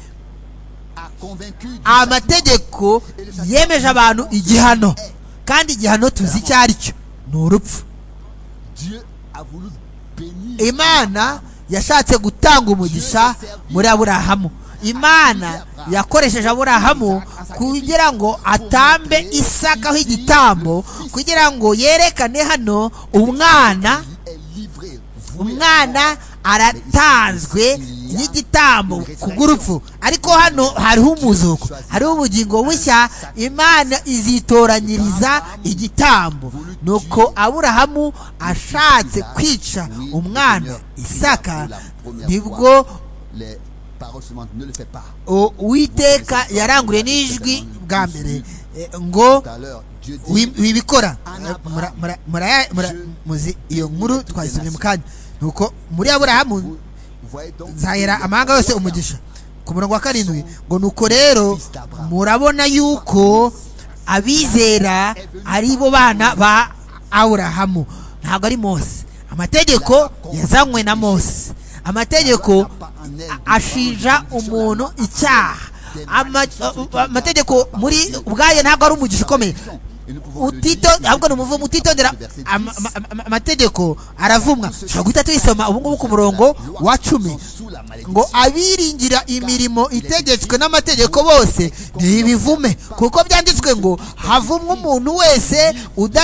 a convaincu du amategeko yemeje abantu igihano kandi igihano tuzi icyo ari cyo ni urupfu Dieu a voulu bénir imana yashatse gutanga umugisha muri aburahamu imana yakoresheje aburahamu kugira ngo atambe isakaho igitambo kugira ngo yerekane hano umwana est livré voué umwana aratanzwe y'igitambo ku bw'urupfu ariko hano hariho umuzuko hariho ubugingo bushya imana izitoranyiriza igitambo nuko aburahamu ashatse kwica umwana isaka nibwo les paroles suivantes ne le fais pas o- uwiteka yaranguruye n'ijwi bwa mbere eh, ngo tout à l'heure Dieu dit wi- wibikora Mura- mura- muraya- mura- muzi iyo nkuru twayisomye mu kanya nuko muri aburahamu vous voyez donc nzahera amahanga yose umugisha ku murongo wa karindwi ngo nuko rero murabona yuko abizera ari bo bana ba aburahamu ntabwo ari mose amategeko yazanywe na mose amategeko a- ashinja umuntu icyaha Ama- amategeko muri ubwayo ntabwo ari umugisha ukomeye et nous pouvons le utito lire ahubwo ni umuvumo utitondera ama- ama- ama- amategeko aravumwa dushobora guhita tuyisoma ubu ngubu ku murongo wa cumi sous la malédiction ngo abiringira imirimo itegetswe n'amategeko bose ntibivume kuko byanditswe ngo havumwe umuntu wese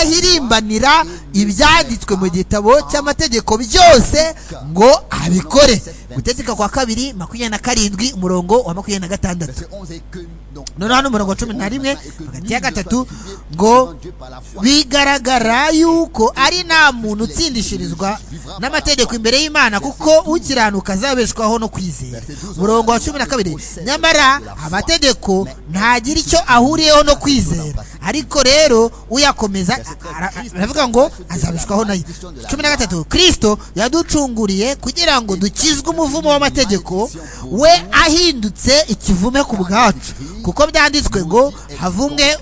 udahirimbanira ibyanditswe mu gitabo cy'amategeko byose ngo abikore gutegeka kwa kabiri makumyabiri na karindwi umurongo wa makumyabiri na gatandatu verset 11 et que donc noneho hano umurongo wa cumi na rimwe hagati ya gatatu ngo devant Dieu par la foi bigaragara yuko ari nta muntu utsindishirizwa n'amategeko imbere y'imana kuko ukiranuka azabeshwaho no kwizera murongo wa cumi na kabiri nyamara amategeko ntagira icyo ahuriyeho no kwizera ariko rero uyakomeza ara- aravuga ngo azabishwaho nayo cumi na gatatu kirisito yaducunguriye kugira ngo dukizwe umuvumo w'amategeko we ahindutse ikivume ku bwacu kuko byanditswe ngo havumwe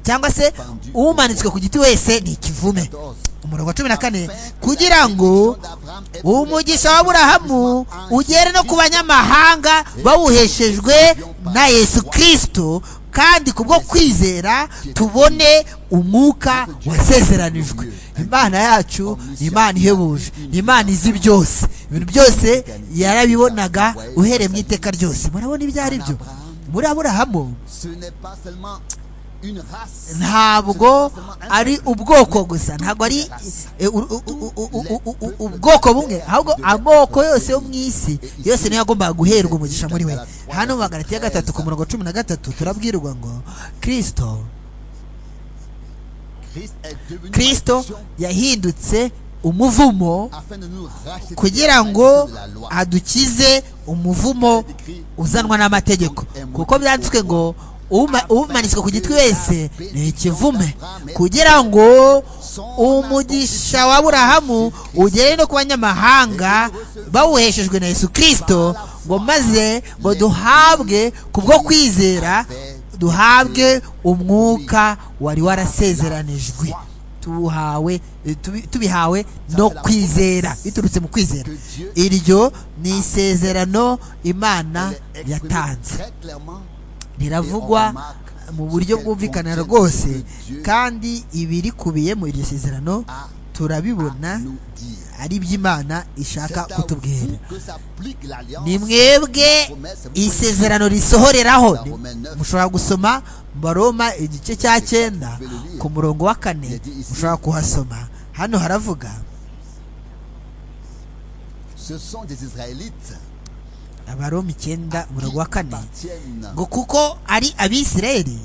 cyangwa se umanitswe ku giti wese ni ikivume umurongo wa cumi na kane kugira ngo umugisha w'aburahamu ugere no ku banyamahanga bawuheshejwe na yesu kirisito kandi kubwo kwizera tubone umwuka wasezeranijwe imana yacu ni imana ihebuje ni imana izi byose ibintu byose yarabibonaga uhereye mu iteka ryose murabona ibyo ari byo muri aburahamu Ce n'est pas seulement une race. ntabwo ari ubwoko gusa ntabwo ari e, u- u- u- u- u- u- u- ubwoko bumwe ahubwo amoko yose yo mu isi yose niyo yagombaga guherwa umugisha muri we hano mu magarati ya gatatu ku murongo cumi na gatatu turabwirwa ngo kirisito Christ est devenu kirisito perfection yahindutse umuvumo afin de nous racheter kugira ngo de la loi. adukize umuvumo uzanwa n'amategeko kuko byanditswe ngo uma- umanitswe ku gitwi wese ni ikivume kugira ngo umugisha wa burahamu ugere no ku banyamahanga bawuheshejwe na yesu kirisito ngo maze ngo duhabwe kubwo kwizera duhabwe umwuka wari warasezeranijwe tuhawe tubi- tubihawe no kwizera biturutse mu kwizera iryo ni isezerano imana Elle est exprimée yatanze très clairement riravugwa mu buryo bwumvikana rwose kandi ibirikubiye mu iryo sezerano turabibona nous dire. ari iby'imana ishaka C'est à kutubwira vous que s'applique l'alliance ni mwebwe isezerano risohoreraho Ni- mushobora gusoma mu baroma igice cya cyenda ku murongo wa kane mushobora kuhasoma hano haravuga Ce sont des Israélites abaroma icyenda umurongo wa kane tiennent ngo kuko ari abisirayeli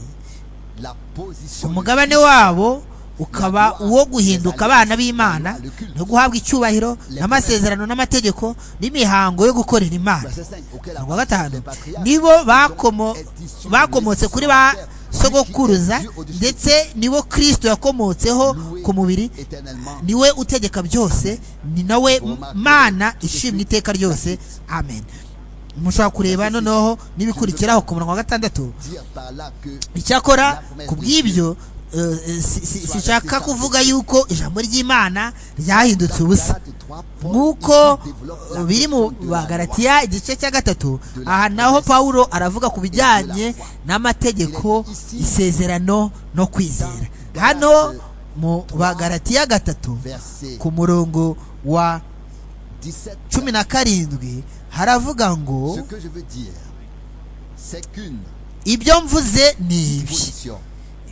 la position umugabane wabo ukaba uwo guhinduka abana b'imana no guhabwa icyubahiro n'amasezerano n'amategeko n'imihango yo gukorera imana Verset 5, auquel umurongo wa Abraham, gatanu le patriarche, nibo bakomo- est issu bakomotse kuri ba sogokuruza Dieu au-dessus de ndetse nibo kristo yakomotseho ku mubiri tout, éternellement niwe utegeka byose ni nawe mana ishimwa iteka ryose amen mushobora kureba noneho n'ibikurikiraho ku murongo wa gatandatu dire par là que icyakora ku bw'ibyo eh, eh, si- si- sinshaka kuvuga yuko ijambo ry'imana ryahindutse ubusa nk'uko eh, biri mu bagaratiya igice cya gatatu aha naho pawulo aravuga ku bijyanye n'amategeko isezerano no kwizera hano mu bagaratiya gatatu verset ku murongo wa 17 cumi na karindwi haravuga ngo ce que je veux dire c'est qu'une ibyo mvuze ni ibi position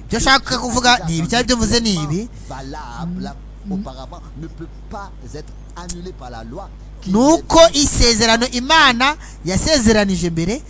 ibyo nshaka kuvuga ni ibi cyangwa ibyo mvuze ni ibi valable auparavant ne peut pas être annulée par la loi qui ni uko isezerano imana yasezeranije mbere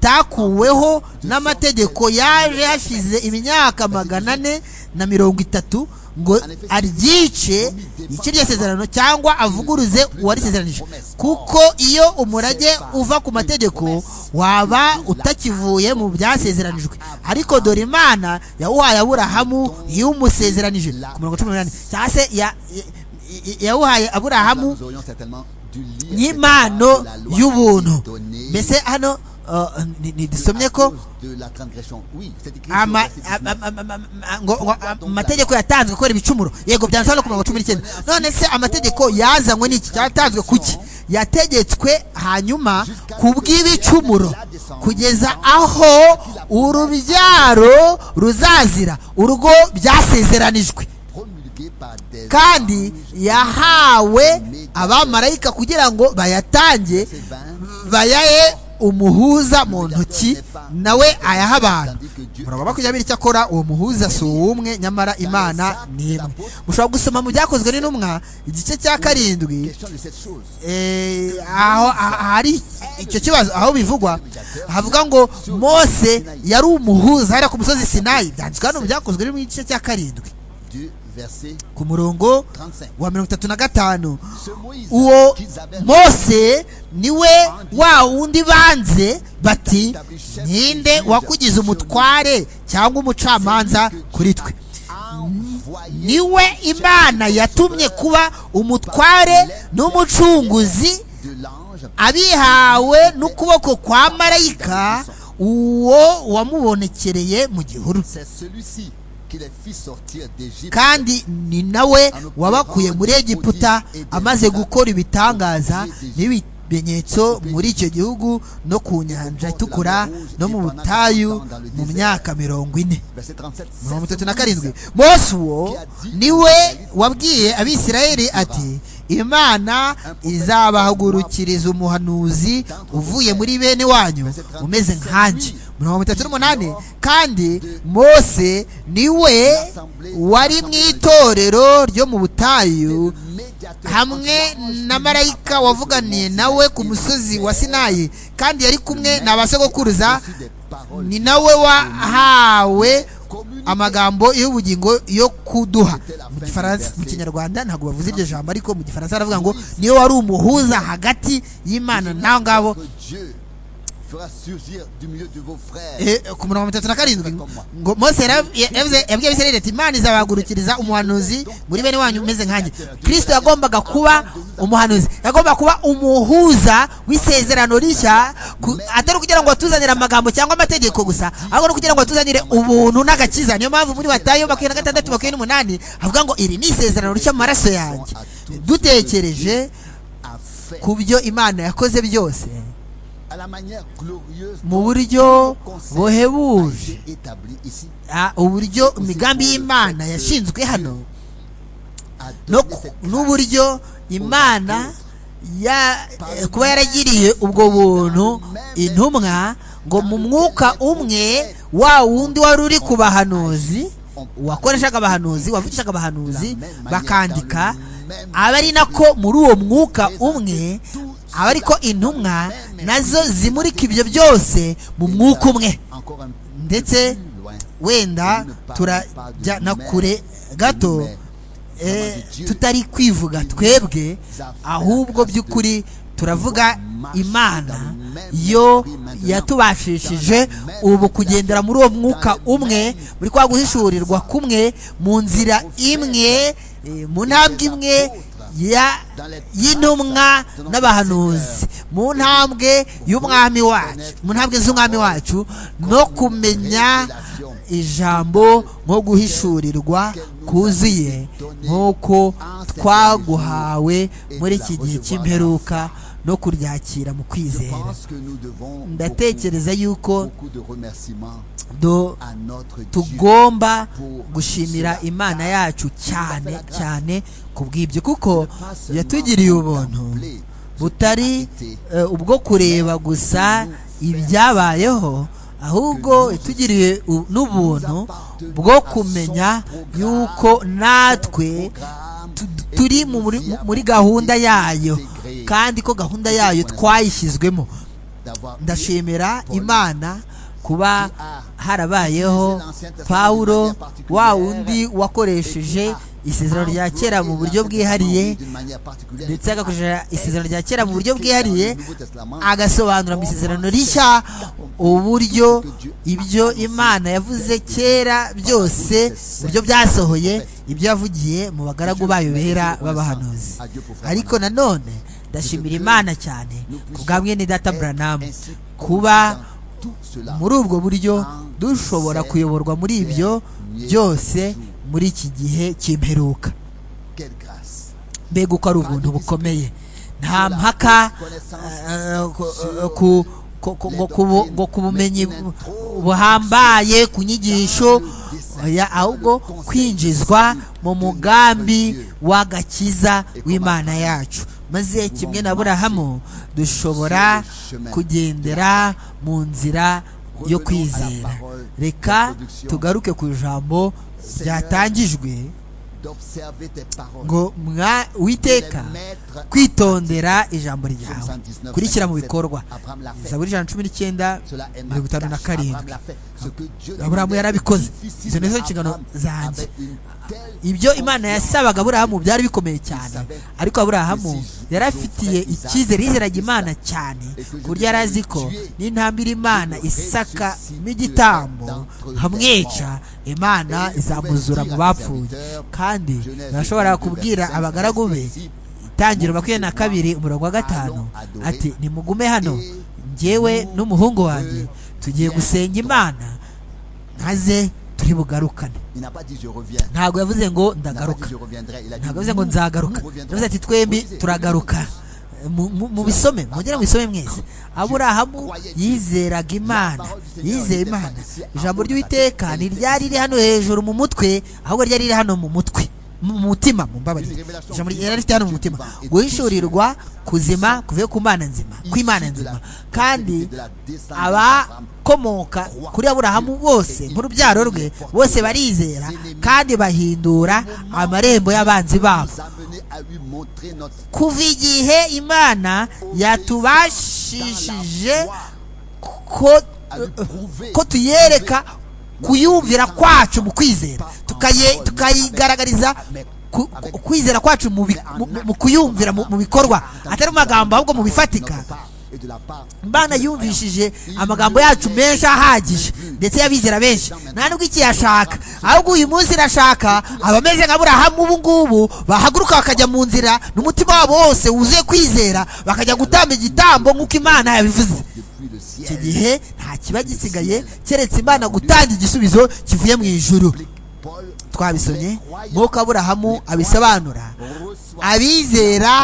ritakuweho n'amategeko yaje hashize imyaka magana ane na mirongo itatu ngo aryice yice iryo sezerano cyangwa avuguruze uwarisezeranije kuko iyo umurage uva ku mategeko waba utakivuye mu byasezeranijwe ariko dore imana yawuhaye aburahamu y'umusezeranije ku mirongo cumi n'umunani cyangwa se ya- ya- ya- yawuhaye aburahamu nous aurions certainement dû lire cette n'impano phrase de la loi y'ubuntu qui est donnée mbese hano uh, ni- à nidusomye ko cause de la transgression oui c'est écrit sur le ama- verset am- 19. am- am- am- am- ngo- ngo- am- amategeko yatanzwe kubera ibicumuro yego byanditseho no ku mirongo cumi n'icyenda none se amategeko yazanywe n'iki yatanzwe kuki yategetswe hanyuma ku bw'ibicumuro kugeza aho urubyaro ruzazira urwo byasezeranijwe promulguée par des kandi yahawe abamarayika kugira ngo bayatange bayahe umuhuza mu ntoki nawe ayaha abantu muraba makumyabiri icyakora uwo muhuza si uw'umwe nyamara imana ni imwe mushobora gusoma mu byakozwe n'intumwa igice cya karindwi question de cette chose eh, aho ah- ahari icyo kibazo aho bivugwa havuga ngo mose yari umuhuza hariya ku musozi sinayi byanditswe hano mu byakozwe biri mu gice cya karindwi du verset ku murongo 35 wa mirongo itatu na gatanu ce Moïse uwo qu'ils avaient mose niwe wa wundi banze bati ninde wakugize umutware cyangwa umucamanza kuri twe niwe imana yatumye kuba umutware n'umucunguzi abihawe n'ukuboko kwa marayika uwo wamubonekereye mu gihuru C'est celui-ci qui les fit sortir d'Égypte. kandi ni nawe wabakuye muri egiputa amaze gukora ibitangaza n'ibimenyetso muri icyo gihugu no ku nyanja itukura no mu butayu mu myaka mirongo ine Verset 37. C'est mirongo itatu celui-ci na karindwi mose uwo niwe wabwiye abisirayeli ati imana izabahagurukiriza umuhanuzi uvuye muri bene wanyu umeze nkanjye mirongo itatu n'umunani kandi mose niwe wari mu itorero ryo mu butayu médiateur hamwe na marayika wavuganiye nawe ku musozi wa sinayi kandi yari kumwe na ba sogokuruza reçu des paroles ni nawe wahawe amagambo y'ubugingo yo kuduha mu gifaransa mu kinyarwanda ntabwo bavuze iryo jambo ariko mu gifaransa baravuga ngo niyo wari umuhuza hagati y'imana n'abo ngabo Votre Dieu fera surgir du milieu de vos frères. Eh, ku mirongo itatu na karindwi ngo mose yara- yavuze- yabwiye abisirayeli ati imana izabahagurukiriza umuhanuzi muri bene wanyu umeze nkanjye kristo yagombaga kuba umuhanuzi yagombaga kuba umuhuza w'isezerano rishya ku- atari ukugira ngo atuzanire amagambo cyangwa amategeko gusa ahubwo no kugira ngo atuzanire ubuntu n'agakiza niyo mpamvu muri matayo makumyabiri na gatandatu makumyabiri n'umunani havuga ngo iri ni isezerano rishya mu maraso yanjye dutekereje A fait ku byo imana yakoze byose à la manière glorieuse mu dont buryo le concept buhebuje a été établi ici. Ah, uburyo imigambi y'imana yashinzwe hano a donné no ku- cette n'uburyo imana ya eh, kuba yaragiriye ubwo buntu intumwa ngo mu mwuka umwe wa wundi wari uri ku bahanuzi wakoreshaga abahanuzi wavugishaga abahanuzi bakandika aba ari nako muri uwo mwuka umwe aba ariko intumwa nazo zimurika ibyo byose mu mwuka umwe encore un ndetse peu loin. wenda turajya na kure gato eh, tutari kwivuga twebwe ahubwo by'ukuri turavuga imana yo yatubashishije ubu kugendera muri uwo mwuka umwe muri kwa guhishurirwa kumwe mu nzira imwe eh, mu ntambwe imwe ya- y'intumwa n'abahanuzi mu ntambwe y'umwami wacu mu ntambwe z'umwami wacu no kumenya ijambo nko guhishurirwa kuzuye nk'uko twaguhawe muri iki gihe cy'imperuka no kuryakira mu Je kwizera pense que nous devons ndatekereza yuko beaucoup de remerciements do- à notre Dieu. tugomba gushimira imana yacu cyane cyane ku bw'ibyo kuko Pas seulement yatugiriye pour ubuntu contempler butari eh, ubwo kureba gusa ibyabayeho ahubwo yatugiriye u- n'ubuntu bwo kumenya yuko natwe programme tu- turi mu- muri- muri gahunda yayo kandi ko gahunda yayo twayishyizwemo d'avoir ndashimira imana kuba harabayeho pawulo wa wundi wakoresheje isezerano rya kera mu buryo bwihariye ndetse agakoresha isezerano rya kera mu buryo bwihariye agasobanura mu isezerano rishya uburyo ibyo imana yavuze kera byose uburyo byasohoye ibyo yavugiye mu bagaragu bayo bera b'abahanuzi ariko nanone ndashimira imana cyane ku bwa mwene data buranamu kuba muri ubwo buryo dushobora kuyoborwa muri ibyo byose muri iki gihe cy'imperuka mbega uko ari ubuntu bukomeye nta mpaka eh, ku- eh, ku- ku- ku- ngo kubu- ngo ku bumenyi bu- buhambaye ku nyigisho ya- ahubwo kwinjizwa mu mugambi w'agakiza w'imana yacu maze kimwe na burahamu dushobora kugendera mu nzira yo kwizera reka tugaruke ku ijambo ryatangijwe ngo mwa witeka kwitondera ijambo ryawe kurikira mu bikorwa zaburi ijana na cumi n'icyenda mirongo itanu na karindwi aburahamu yarabikoze izo ni zo nshingano zanjye ibyo imana yasabaga aburahamu byari bikomeye cyane ariko aburahamu yari afitiye icyizere yizeraga imana cyane ku buryo yari azi ko n'intambira imana isaka n'igitambo hamwica imana izamuzura mu bapfuye kandi barashobora kubwira abagaragu be itangiro makumyabiri na kabiri umurongo wa gatanu ati nimugume hano ngewe n'umuhungu wanjye tugiye gusenga imana nkaze turi bugarukane ntabwo yavuze ngo ndagaruka ntabwo yavuze ngo nzagaruka yavuze ati twembi turagaruka Mu- mu- mu bisome mugere mu bisome mwese aburahamu yizeraga imana yizeye imana ijambo ry'uwiteka ntiryari riri hano hejuru mu mutwe ahubwo ryari riri hano mu mutwe mu mutima mu mbabarire ijambo ryari rifite hano mu mutima guhishurirwa kuzima kuvuye ku mana nzima kw'imana nzima kandi abakomoka kuri aburahamu bose nk'urubyaro rwe bose barizera kandi bahindura amarembo y'abanzi babo kuva igihe imana yatubashishije ko ko tuyereka kuyumvira kwacu mu kwizera tukaye- tukayigaragariza ku- ku- kwizera kwacu mu bi- mu- mu- mu kuyumvira mu mu bikorwa atari mu magambo ahubwo mu bifatika imana yumvishije amagambo yacu menshi ahagije ndetse y'abizera benshi nta nubwo iki yashaka ahubwo uyu munsi irashaka abameze nka burahamu ubu ngubu bahaguruka bakajya mu nzira n'umutima wabo wose wuzuye kwizera bakajya gutamba igitambo nk'uko imana yabivuze icyo gihe nta kiba gisigaye keretse imana gutanga igisubizo kivuye mu ijuru twabisomye nk'uko aburahamu abisobanura abizera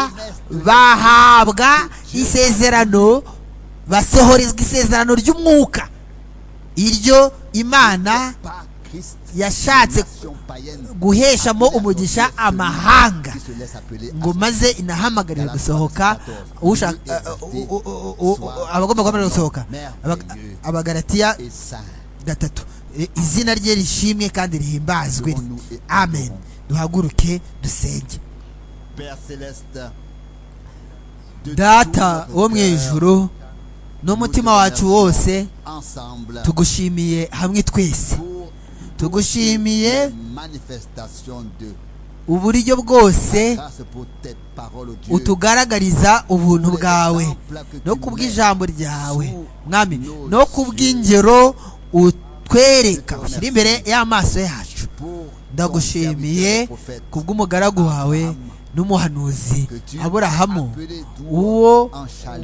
bahabwa isezerano basohorezwa isezerano ry'umwuka iryo imana yashatse guheshamo umugisha amahanga ngo maze inahamagarire gusohoka ushaka abagomba guhamagarira gusohoka Aba- abagaratiya gatatu I- izina rye rishimwe kandi rihimbazwe amen duhaguruke dusenge data wo mu ijuru n'umutima wacu wose tugushimiye hamwe twese tugushimiye uburyo bwose utugaragariza ubuntu bwawe no kubw'ijambo ryawe mwami no kubw'ingero utwereka ushyira imbere y'amaso yacu ndagushimiye kubw'umugaragu wawe n'umuhanuzi aburahamu uwo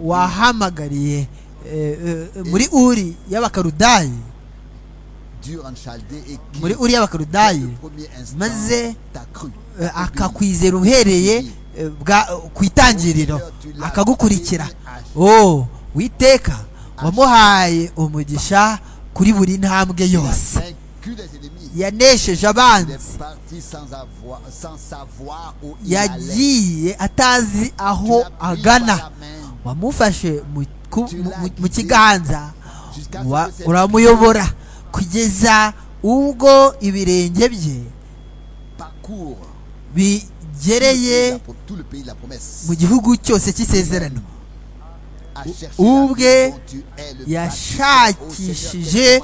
wahamagariye eh, eh, muri uri y'abakarudayi muri uri y'abakarudayi maze eh, akakwizera uhereye eh, bwa- ku itangiriro akagukurikira oh witeka wamuhaye umugisha kuri buri ntambwe yose yanesheje abanzi yagiye atazi aho agana wamufashe mu ku- mu- mu- mu kiganza wa- uramuyobora kugeza ubwo ibirenge bye bigereye mu gihugu cyose cy'isezerano ubwe yashakishije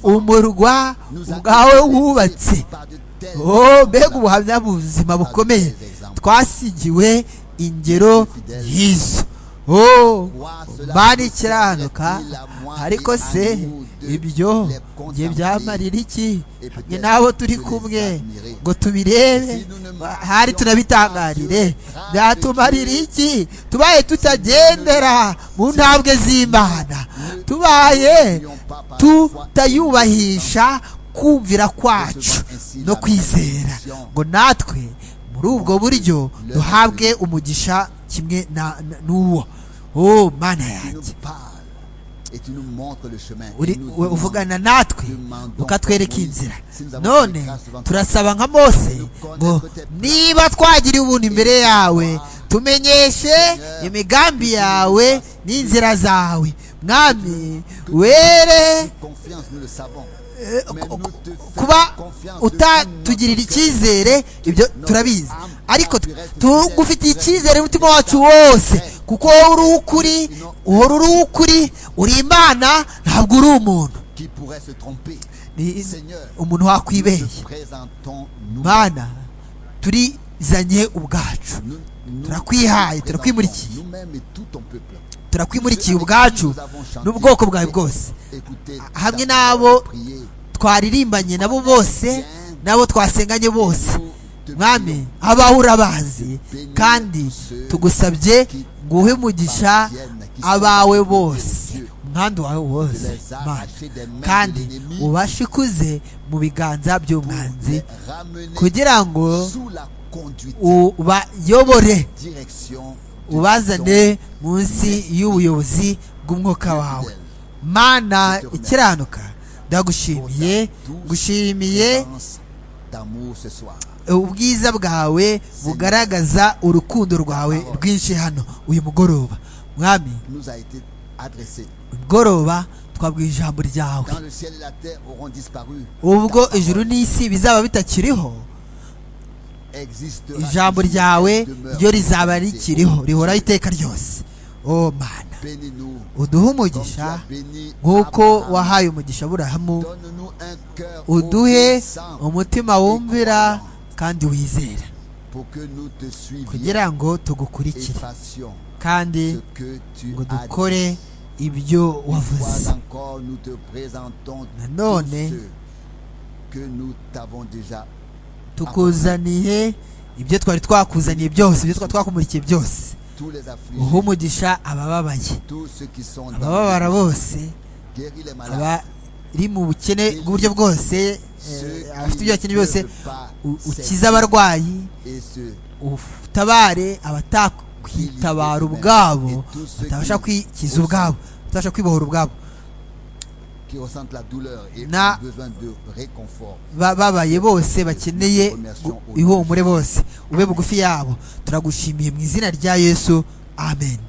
umurwa ubwawe wubatse oh mbega ubuhamya buzima bukomeye twasigiwe ingero y'izo oh mani ikiranuka ariko se ibyo njye byamarira iki hamwe n'abo turi kumwe ngo tubirebe hari tunabitangarire byatumarira iki tubaye tutagendera mu ntambwe z'imana tubaye tutayubahisha kumvira kwacu no kwizera ngo natwe muri ubwo buryo duhabwe umugisha kimwe na- na- n'uwo oh mana yanjye uri- u- uvugana natwe ukatwereka inzira none turasaba nka mose ngo niba twagiriye ubuntu imbere yawe tumenyeshe imigambi yawe n'inzira zawe mwami were eh, ku- ku- kuba utatugirira icyizere ibyo turabizi ariko tugufitiye icyizere umutima wacu wose kuko wowe uri ukuri uhora uri ukuri uri imana ntabwo uri umuntu ni- Seigneur, umuntu nous wakwibeye te présentons nous. mana turizanye ubwacu Nous- nous turakwihaye, te présentons turakwimurikiye. nous-mêmes et tout ton peuple. turakwimulikiye ubwacu n'ubwoko bwawe bwose Écoutez, ta hamwe n'abo parole, prier. twaririmbanye nabo bose nabo twasenganye bose mwami abaho urabazi kandi tugusabye guhe umugisha abawe bose umwandu wawe wose Mana. kandi ubashikuze mu biganza by'umwanzi Ramenez kugira ngo sous la conduite, ubayobore direction de ubazane munsi y'ubuyobozi bw'umwuka wawe mana ikiranuka ndagushimiye gushimiye présence d'amour ce soir. ubwiza bwawe bugaragaza urukundo rwawe rwinshi hano uyu mugoroba mwami Nous a été adressé. umugoroba twabwiye ijambo ryawe Quand le ciel et la terre auront disparu, ubwo ta parole ijuru n'isi bizaba bitakiriho existera ijambo toujours ryawe et demeure. ryo rizaba rikiriho rihoraho iteka ryose o mana Bénis-nous. uduhe comme tu umugisha as béni nk'uko Abraham. wahaye umugisha aburahamu Donne-nous un cœur uduhe obéissant umutima wumvira kandi wizera pour que nous te suivions kugira ngo et tugukurikire fassions kandi ce que tu ngo as dukore dit. ibyo Une wavuze fois encore, nous te présentons tous Nanone. ceux que nous t'avons déjà tukuzaniye ibyo twari twakuzaniye byose ibyo twari twakumulikiye byose tous les uha affligés, umugisha abababaye tous ceux qui sont dans abababara bose le- guéris les malades, abari mu bukene bw'uburyo bwose ceux eh, qui abafite ibyo ne bakeneye byose peuvent pas u- ukize s'aider abarwayi et ceux utabare abatakwitabara ubwabo batabasha kwikiza ubwabo batabasha kwibohora ubwabo qui ressentent la douleur et Na- ont besoin de réconfort. ba- babaye bose bakeneye gu- ihumure bose ube bugufi yabo turagushimiye mu izina rya yesu amen